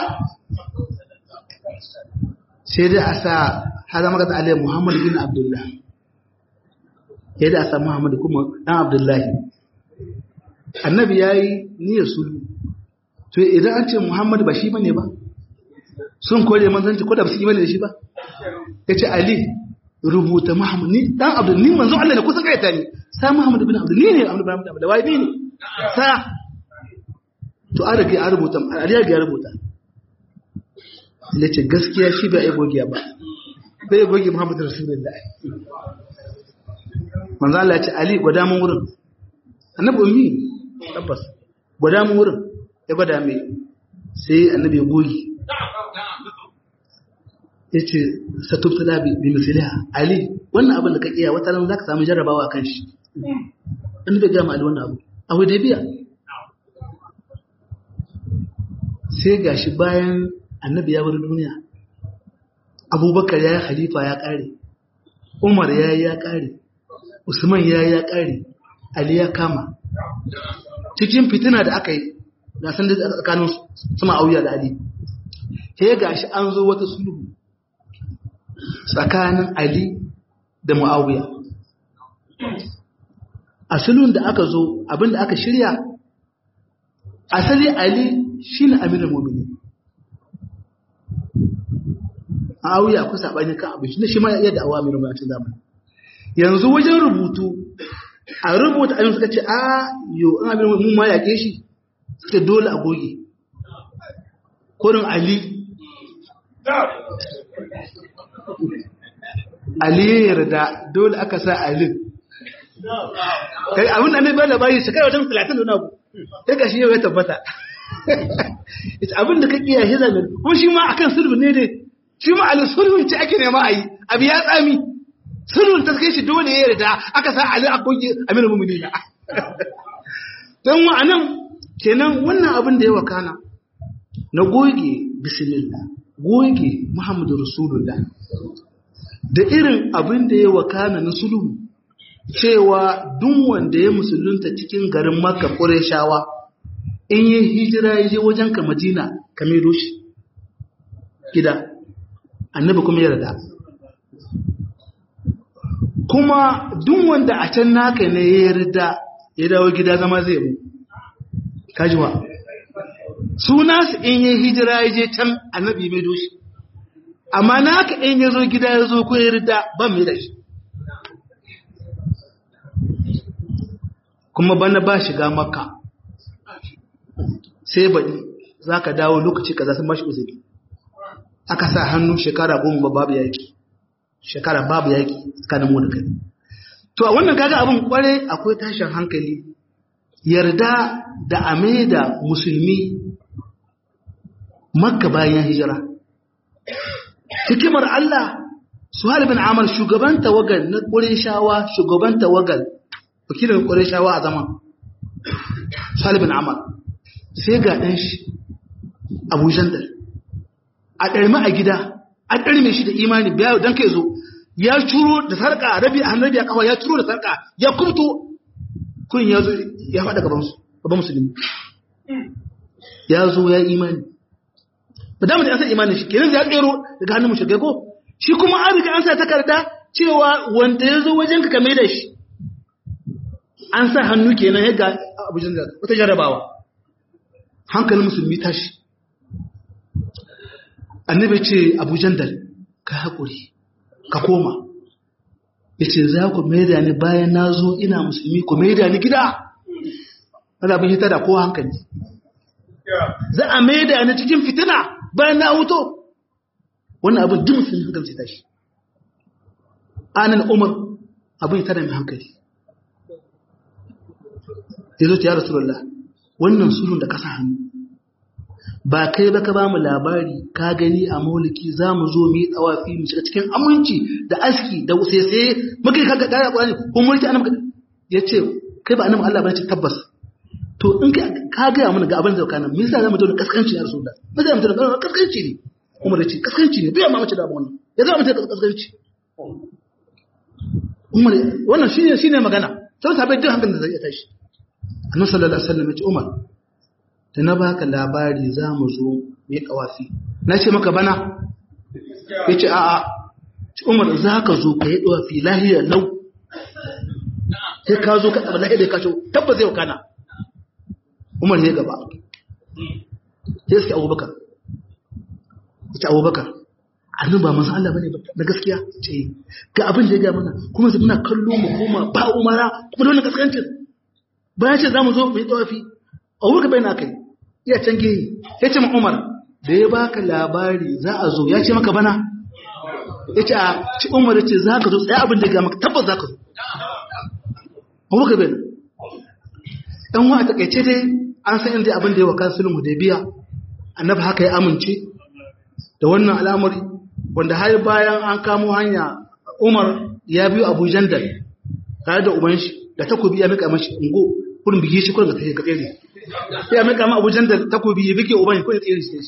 Speaker 3: sai dai a sa haza maka da ali muhammad bin abdullah sai dai a sa muhammad kuma dan abdullahi annabi yayi niyyar sulhu to idan an ce Muhammad ba shi bane ba sun kore manzanci ko da ba su imani da shi ba yace Ali rubuta Muhammad ni dan Abdul ni manzon Allah ne kusa kai ta ni sa Muhammad bin Abdul ni ne Abdul bin Abdul wai ni ne sa to an rage an rubuta Ali ya rubuta yace gaskiya shi bai ai gogiya ba bai gogi Muhammad Rasulullah manzo Allah ya ce Ali gwada mun wurin annabi ummi tabbas gwada mun wurin ya gwada mai sai annabi ya goyi ya ce satubta da bi misaliha ali wannan abin da ka iya wata ran za ka samu jarrabawa kan shi an bai gama ali wannan abu a hudaybiya sai gashi bayan annabi ya bar duniya abubakar ya yi khalifa ya kare umar ya yi ya kare usman ya yi ya kare ali ya kama cikin fitina da aka yi na san da tsakanin sama auya da ali sai gashi an zo wata sulhu tsakanin Ali da Muawiya. A sulhun da aka zo abinda aka shirya, asali Ali shi ne amirin mumini. Muawiya akwai saɓani kan abin shi ne shi ma yadda awa amirin mumini zamani. Yanzu wajen rubutu, a rubuta ayyun suka ce, a yo, an amirin mumini ma yaƙe shi, suka dole a goge. Kurin Ali Ali ya yarda dole aka sa Ali. Kai abin da ne ba da bayi shekara wajen 30 da nagu. Sai gashi yau ya tabbata. Ita abin da ka kiyaye shi zamin. Kuma shi ma akan sulhu ne dai. Shi ma Ali sulhun ce ake nema a yi. Abi ya tsami. Sulhun ta kai shi dole ya yarda aka sa Ali a goge Aminu Mu'minina. Don wa'anan kenan wannan abin da ya wakana na goge bismillah goge Muhammadu Rasulullah da irin abin da ya wakana na sulhu cewa duk wanda ya musulunta cikin garin Makka Qurayshawa in yi hijira ya je wajen ka Madina ka mai doshi gida annabi kuma ya rada kuma duk wanda a can naka ne ya yarda ya dawo gida zama zai mu kajiwa suna su in yi hijira ya je can annabi mai doshi amma naka in ya zo gida ya zo ko ya rida ban mai da shi kuma bana ba shiga makka sai baɗi za ka dawo lokaci ka sun bashi uzuri aka sa hannu shekara goma babu yaƙi shekara babu yaƙi tsakanin mu da kai to a wannan kaga abin kwarai akwai tashin hankali yarda da ameda musulmi makka bayan hijira hikimar Allah Suhail bin Amr shugaban tawagal na Qurayshawa shugaban tawagal wakilin Qurayshawa a zaman Suhail bin Amr sai ga dan shi Abu Jandal a ɗarmi a gida an ɗarme shi da imani biya dan kai zo ya curo da sarka rabi a hannabi a kafa ya curo da sarka ya kurto kun ya zo ya faɗa gaban su gaban musulmi ya zo ya imani ba damu da an san imanin shi kenan ya tsero daga hannun mushrikai ko shi kuma an riga an sa takarda cewa wanda ya zo wajen ka kame da shi an sa hannu kenan ya ga abu da wata jarabawa hankalin musulmi tashi annabi ce abu jandal ka haƙuri ka koma ya ce za ku maida ni bayan na zo ina musulmi ku maida ni gida ana bin hita da kowa hankali za a maida ni cikin fitina bayan na huto wannan abin duk musulmi hankali sai tashi anan umar abin ya tada mai hankali ya zo ta ya rasulullah wannan sulhun da kasa hannu ba kai ba ka ba mu labari ka gani a mauliki za mu zo mu yi tsawafi mu shiga cikin aminci da aski da usese muka yi kaga kaya kwani ko mulki annabi ya ce kai ba annabi Allah ba ce tabbas to in ka ka ga mana ga abin da kana me yasa zamu zo kaskanci ya rasulullah me yasa zamu zo kaskanci ne Umar ya ce kaskanci ne bai ma mace da wannan ya zama mace kaskanci Umar wannan shine shine magana sai sabai duk hankalin da zai tashi Annabi sallallahu alaihi wasallam ya ce Umar da na baka labari za mu zo mai kawafi na ce maka bana ya ce a'a umar za ka zo ka yi kawafi lahiyar lau sai ka zo ka ɗaba lahiyar da ka ce tabbas zai wakana umar ya gaba sai suke abubakar ya ce abubakar annin ba masu Allah bane na gaskiya ce ga abin da ya gaya mana kuma su muna kallo mu koma ba umara kuma da wani kaskancin bayan ce za mu zo mai tawafi a wurin bai na kai iya can gehe ya ce umar da ya baka labari za a zo ya ce maka bana ya ce a ci umar ya ce za ka zo tsaye abin da ya maka tabbas za ka zo a wurin bai ɗan wa a takaice dai an san inda abin da ya waka sulhu da biya annabi haka ya amince da wannan al'amari wanda har bayan an kamo hanya Umar ya biyo Abu Jandal tare da uban shi da takobi ya mika mashi ungo kurin bige shi kurin ga tafi ga tsere sai ya mika ma Abu Jandal takobi ya bige uban kurin tsere shi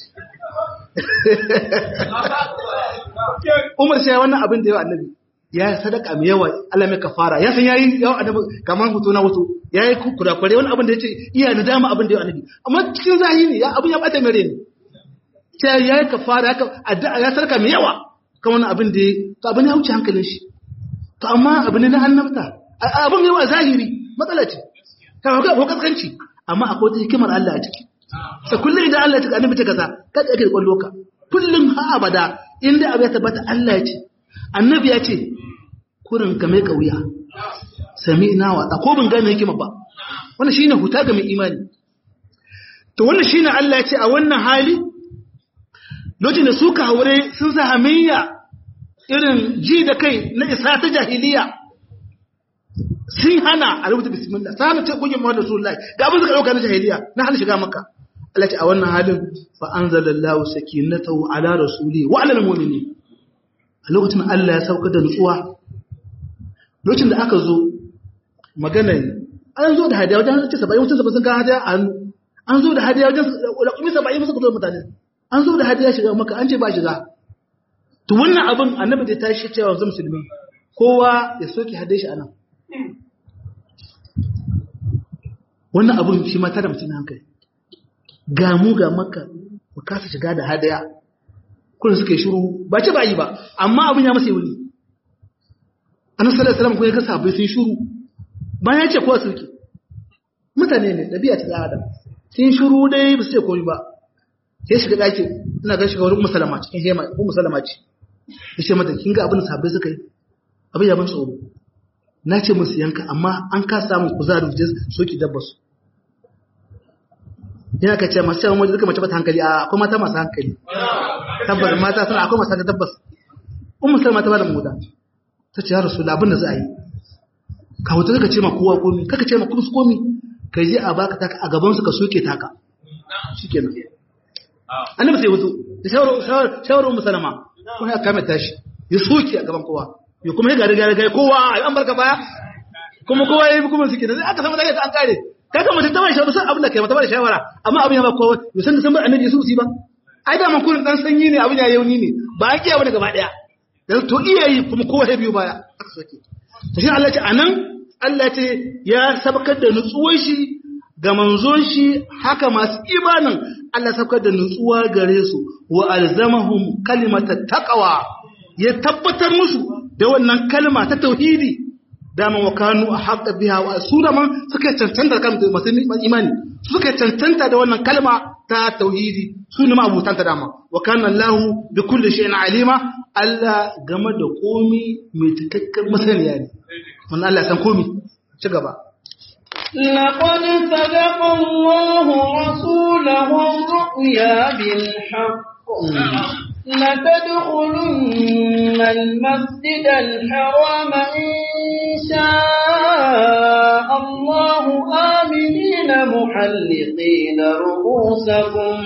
Speaker 3: Umar sai wannan abin da yawa annabi ya sadaka mai yawa Allah mai kafara ya san yayi yawa annabi kamar hutu na wato yayi kurakure wani abin da yace iya nadama abin da yawa annabi amma cikin zahiri ya abin ya bata mere ne sai yayi kafara ya addu'a ya sadaka mai yawa kan wannan abin da to abin ya wuce hankalin shi to amma abin ne na annabta abin yawa zahiri matsala ce ka ga ko kaskanci amma akwai wata hikimar Allah a ciki sai kullum idan Allah ya tuka annabi ta kaza kada yake da kwallo ka kullum ha abada inda abu ya tabbata Allah ya ce annabi ya ce kurin ka mai kauya sami ina wata ko ban gane hikima ba wannan shine huta ga mai imani to wannan shine Allah ya ce a wannan hali lokacin da suka haure sun sa hamayya irin ji da kai na isa ta jahiliya sun hana a rubuta bismillah sai hana ce kungin Muhammadu Rasulullahi ga abin suka dauka na jahiliya na hana shiga makka Allah ce a wannan halin fa anzalallahu sakinatahu ala rasuli wa ala almu'minin a lokacin Allah ya sauka da nutsuwa lokacin da aka zo magana an zo da hadiya wajen ce 70 mutum sun ga hadiya a hannu an zo da hadiya wajen kuma 70 musu kudu mutane an zo da hadiya shiga maka an ce ba shiga to wannan abin annabi da tashi cewa wanzu musulmi kowa ya soke hadiya shi anan wannan abin shi ma tara mutum hankali ga mu ga maka ku kasa shiga da hadaya kullum suka yi shiru ba ce ba yi ba amma abin ya masa yi wuni annabi sallallahu alaihi wasallam ko ya ga sahabbai sun shiru bayan ya ce kowa suke mutane ne dabi'a ta adam sun shiru dai ba su ce komai ba sai shiga daki ina ga shiga wurin musalama cikin hema ko musalama ce yace mata kin ga abin da sahabbai suka yi abin ya ban tsoro na ce musu yanka amma an ka samu kuzari da soki dabba su yana ka ce masu yawan wajen duka mace bata hankali a akwai mata masu hankali tabbas mata suna akwai masu hankali tabbas un musulma ta bada muda ta ce ya rasu da abin da za a yi ka hoto kaka ce ma kowa komi kaka ce ma kuma su komi ka je a baka taka a gaban su ka soke taka shikenan annabi sai wato da shawarar musulma kuma ya kame tashi ya soke a gaban kowa ya kuma ya gari gari kowa an barka baya kuma kowa ya yi kuma suke da aka samu daga an kare kaga mutum ta bai shawara san abin da kai mata bai shawara amma abin ya ba kowa ya san da san bar annabi su ba ai da man kullun dan sanyi ne abin ya yauni ne ba a kiyaye gaba daya dan to iyayi kuma kowa ya biyo baya aka soke to shi Allah ya ce anan Allah ce ya sabakar da nutsuwar shi ga manzon shi haka masu imanin Allah sabakar da nutsuwa gare su wa alzamahum kalimatat taqwa ya tabbatar musu da wannan kalma ta tauhidi dama wa kanu a haƙa biya wa su da man suka cancanta kan masu imani suka cancanta da wannan kalma ta tauhidi su ne ma'abutanta dama wa kana Allah bi kulli shay'in alima Allah game da komi mai cikakken masaniya ne wannan Allah san komi ci gaba
Speaker 1: لقد صدق الله رسوله الرؤيا بالحق لتدخلن المسجد الحرام إن شاء الله آمنين محلقين رؤوسكم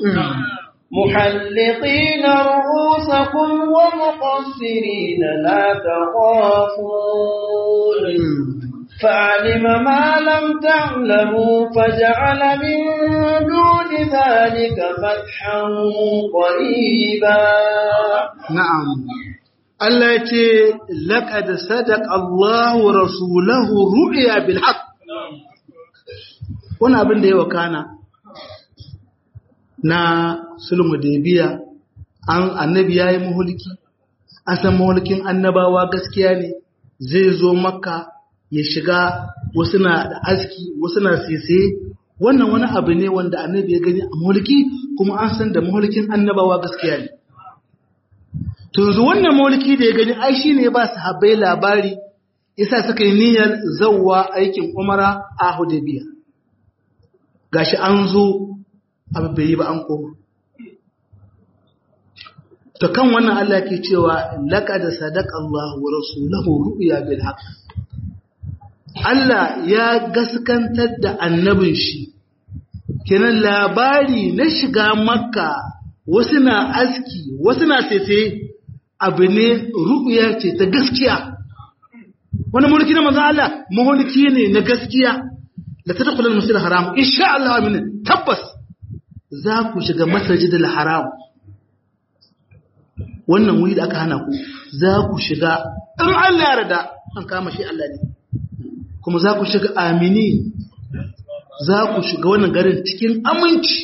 Speaker 1: محلقين رؤوسكم ومقصرين لا تخافون فعلم ما لم تعلموا فجعل من دون ذلك فتحا قريبا
Speaker 3: نعم Allah ya ce, Laƙad sadaq Allah wa Rasulahu ru'ya bil haq. Wani abin da ya wakana na sulmu da biya, an annabi ya yi mahulki, an san mahulkin annabawa gaskiya ne, zai zo makka ya shiga wasu na da aski, wasu na sese, wannan wani abu ne wanda annabi ya gani a mahulki kuma an san da mahulkin annabawa gaskiya ne. yanzu wannan mulki da ya gani ai shi ne ba su habai labari isa suka yi niyyar zauwa aikin umara a hudabiya gashi an zo abu bai yi ba an koma to kan wannan Allah ke cewa laqad sadaqa Allah wa rasuluhu ru'ya bil haqq Allah ya gaskantar da annabin shi kenan labari na shiga makka wasu na aski wasu na sese abu ne ru'ya ce ta gaskiya wani mulki na manzo Allah mulki ne na gaskiya da ta dakula masjidil haram insha Allah amin tabbas za ku shiga masjidil haram wannan wuri da aka hana ku za ku shiga in Allah ya yarda an kama shi Allah ne kuma za ku shiga amini za ku shiga wannan garin cikin aminci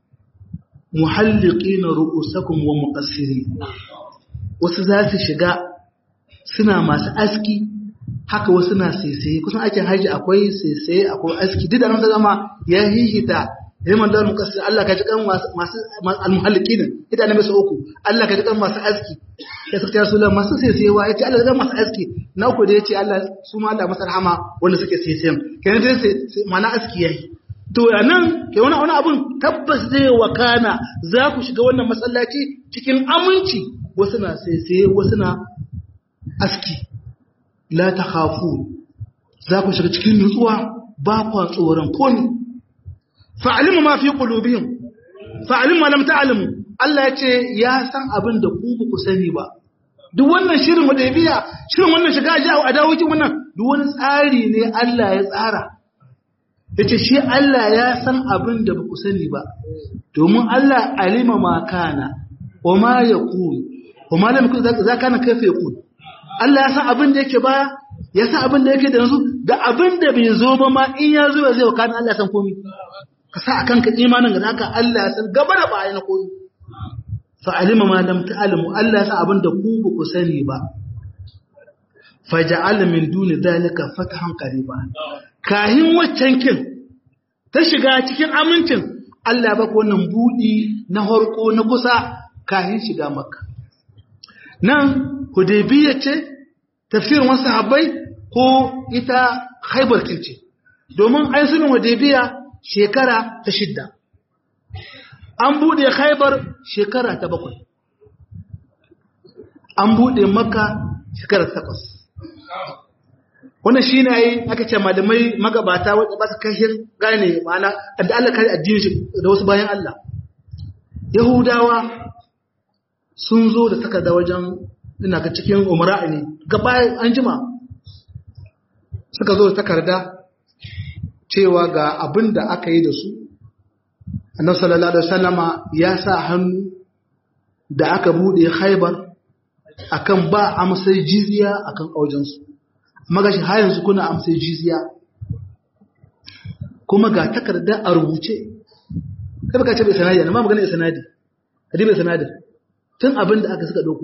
Speaker 3: muhalliqina ru'usakum wa muqassirin wasu za su shiga suna masu aski haka wasu na saisaye kusan aikin haji akwai saisaye akwai aski duk da nan ta zama ya hihita yaman da mukassir Allah ka ji kan masu almuhalliqin ita ne masu uku Allah ka ji kan masu aski ya saka rasulullah masu saisayewa yace Allah ga masu aski na uku da yace Allah su ma Allah masa rahama wanda suke saisayen kenan dai sai mana aski yayi to nan ke wani wani abun tabbas zai wakana za ku shiga wannan masallaci cikin aminci wasu na saisaye wasu na aski la ta khafu za ku shiga cikin nutsuwa ba kwa tsoron komi fa'alimu ma fi qulubihim fa'alimu lam ta'lamu Allah ya ce ya san abin da ku ba ku sani ba duk wannan shirin hudaybiya shirin wannan shiga ji a dawokin wannan duk wani tsari ne Allah ya tsara yace shi Allah ya san abin da ba ku sani ba domin Allah alima ma kana wa ma yakun wa ma lam yakun za kana kaifa yakun Allah ya san abin da yake baya ya san abin da yake da yanzu da abin da bai zo ba ma in ya zo zai wakana Allah ya san komai ka sa akan ka imanin ga haka Allah ya san gaba da baya na komai fa alima ma lam ta'lamu Allah ya san abin da ku ba ku sani ba fa ja'ala min duni dalika fatahan qariba kahin waccan kin ta shiga cikin amincin Allah ba ku wannan budi na harko na kusa kahin shiga makka nan hudaybiya ce tafsirin wasu sahabbai ko ita haibar ce domin ai sunan hudaybiya shekara ta shidda an bude haibar shekara ta bakwai an bude makka shekara ta takwas wannan shi ne aka ce malamai magabata wadda ba su kashin gane ma'ana da Allah kare addini shi da wasu bayan Allah yahudawa sun zo da takarda wajen ina ga cikin umara ne gaba an jima suka zo da takarda cewa ga abin da aka yi da su annabi sallallahu alaihi wasallama ya sa hannu da aka bude haibar akan ba amsar jizya akan aujensu magashi har yanzu kuna amsar jizya kuma ga takarda a rubuce kai baka ce bai sanadi amma magana ya sanadi kadi bai sanadi tun abin da aka suka dauko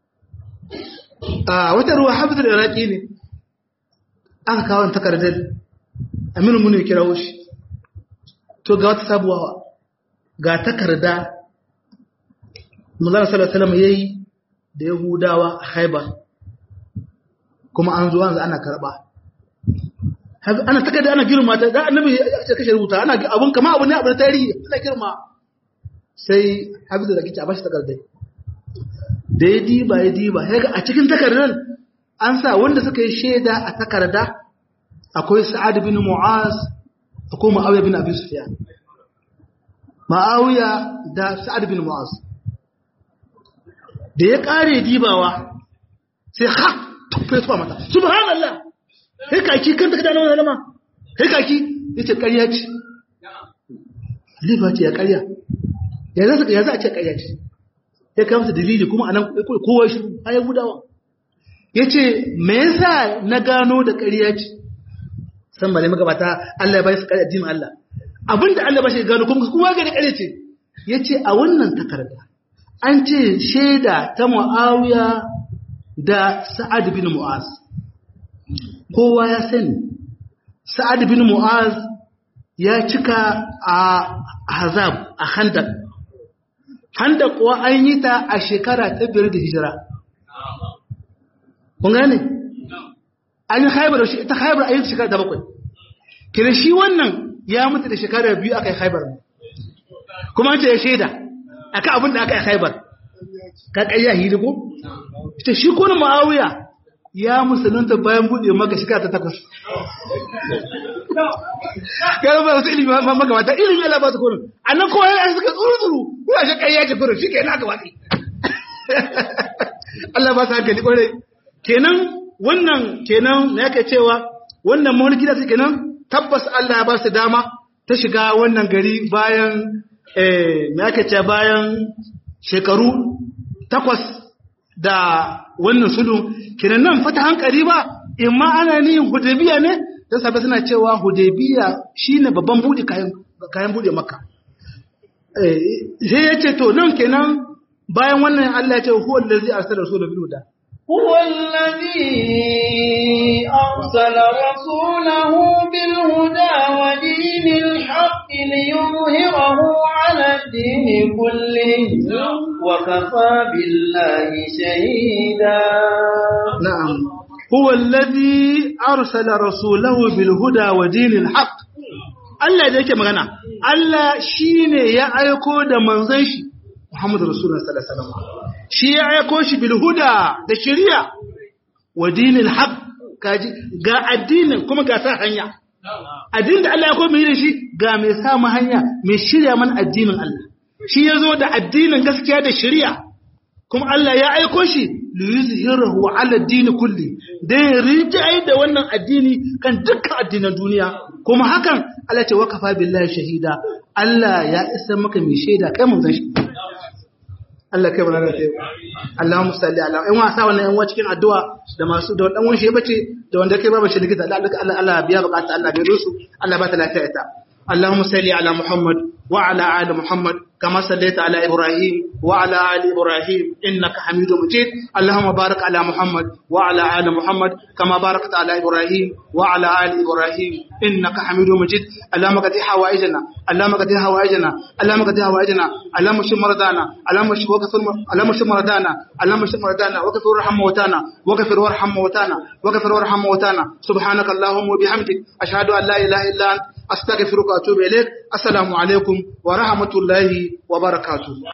Speaker 3: a wata ruwa hafizar iraki ne aka kawo takardar aminu muni kirawo shi to ga wata sabuwa ga takarda manzana sallallahu alaihi yayi da yahudawa a haibar kuma an zo an ana karba ana takarda ana girma ta da annabi ya ce kashe rubuta ana abun kama abu ne abu na tarihi ana girma sai hafizu da kici a bashi takardar da ya diba ya diba ya ga a cikin takardar an sa wanda suka yi shaida a takarda akwai sa'ad bin mu'az akwai ma'awiya bin abi sufyan ma'awiya da sa'ad bin mu'az da ya kare dibawa sai ha tufe tuwa mata subhanallah sai kaki kan takarda na wannan ma sai kaki yace ƙarya ce Liba ce ya ƙarya ya za ya za a ce ƙarya ce ya kawo masa dalili kuma anan kowa shi ayan gudawa yace me yasa na gano da ƙarya ce san bale magabata Allah ya bai su ƙarya addinin Allah abinda Allah ba shi gano kuma kowa ga da ƙarya ce yace a wannan takarda an ce shaida ta Muawiya da Sa'ad bin Mu'az kowa ya sani Sa'ad bin Mu'az ya cika a Hazab a Khandaq Khandaq kuwa an yi ta a shekara ta biyar da hijira kun gane an yi haibar shi ita haibar a yi shekara ta bakwai kira shi wannan ya mutu da shekara biyu aka yi haibar kuma an ce ya shaida akan abin da aka yi haibar ka ƙayya hili ko ita shi kuna ma'awiya ya musulunta bayan buɗe maka shekara ta takwas gara ba wasu ilimi ma maka mata ilimi ala ba su kurin a nan kowa ya suka tsuru tsuru kuna shi ƙayya ce kurin shi ke na aka watsi Allah ba su hankali kwarai kenan wannan kenan me yake cewa wannan mulki da su kenan tabbas Allah ya ba su dama ta shiga wannan gari bayan eh me yake cewa bayan shekaru takwas da wannan sulu kenan nan fata hankali ba imma ana nihin hudaybiya ne da sabai suna cewa hudaybiya shine babban bude kayan kayan bude makka eh sai yace to nan kenan bayan wannan Allah ya ce huwa allazi arsala rasulahu bil huda
Speaker 1: هو الذي أرسل رسوله بالهدى ودين الحق ليظهره على الدين كله وكفى بالله شهيدا
Speaker 3: نعم هو الذي أرسل رسوله بالهدى ودين الحق Allah da yake magana Allah shine ya aiko da manzon shi Muhammadu Rasulullah sallallahu alaihi wasallam shi ya aiko shi bil huda da shari'a wa dinil haq kaji ga addinin kuma ga sa hanya addinin da Allah ya koyi da shi ga mai sa mu hanya mai shirya man addinin Allah shi yazo da addinin gaskiya da shari'a kuma Allah ya aiko shi li yuzhirahu ala ad-din kulli dan rijai da wannan addini kan dukkan addinan duniya kuma hakan Allah ce wakafa billahi shahida Allah ya isa maka mai shaida kai mun san shi Allah kai mana sai Allahumma salli ala in wasa wannan yan cikin addu'a da masu da dan wanshi ya bace da wanda kai babu shi likita Allah Allah Allah biya bukata Allah bai rusu Allah ba ta lafiya ita Allahumma salli ala Muhammad wa ala ali Muhammad كما صليت على إبراهيم وعلى آل إبراهيم إنك حميد مجيد اللهم بارك على محمد وعلى آل محمد كما باركت على إبراهيم وعلى آل إبراهيم إنك حميد مجيد اللهم قد حوائجنا اللهم قد حوائجنا اللهم قد حوائجنا اللهم اشف مرضانا اللهم اشف وكفر اللهم اشف مرضانا اللهم اشف مرضانا وكفر وارحم موتانا وكفر وارحم موتانا وكفر وارحم موتانا سبحانك اللهم وبحمدك أشهد أن لا إله إلا أنت أستغفرك وأتوب إليك السلام عليكم ورحمة الله وبركاته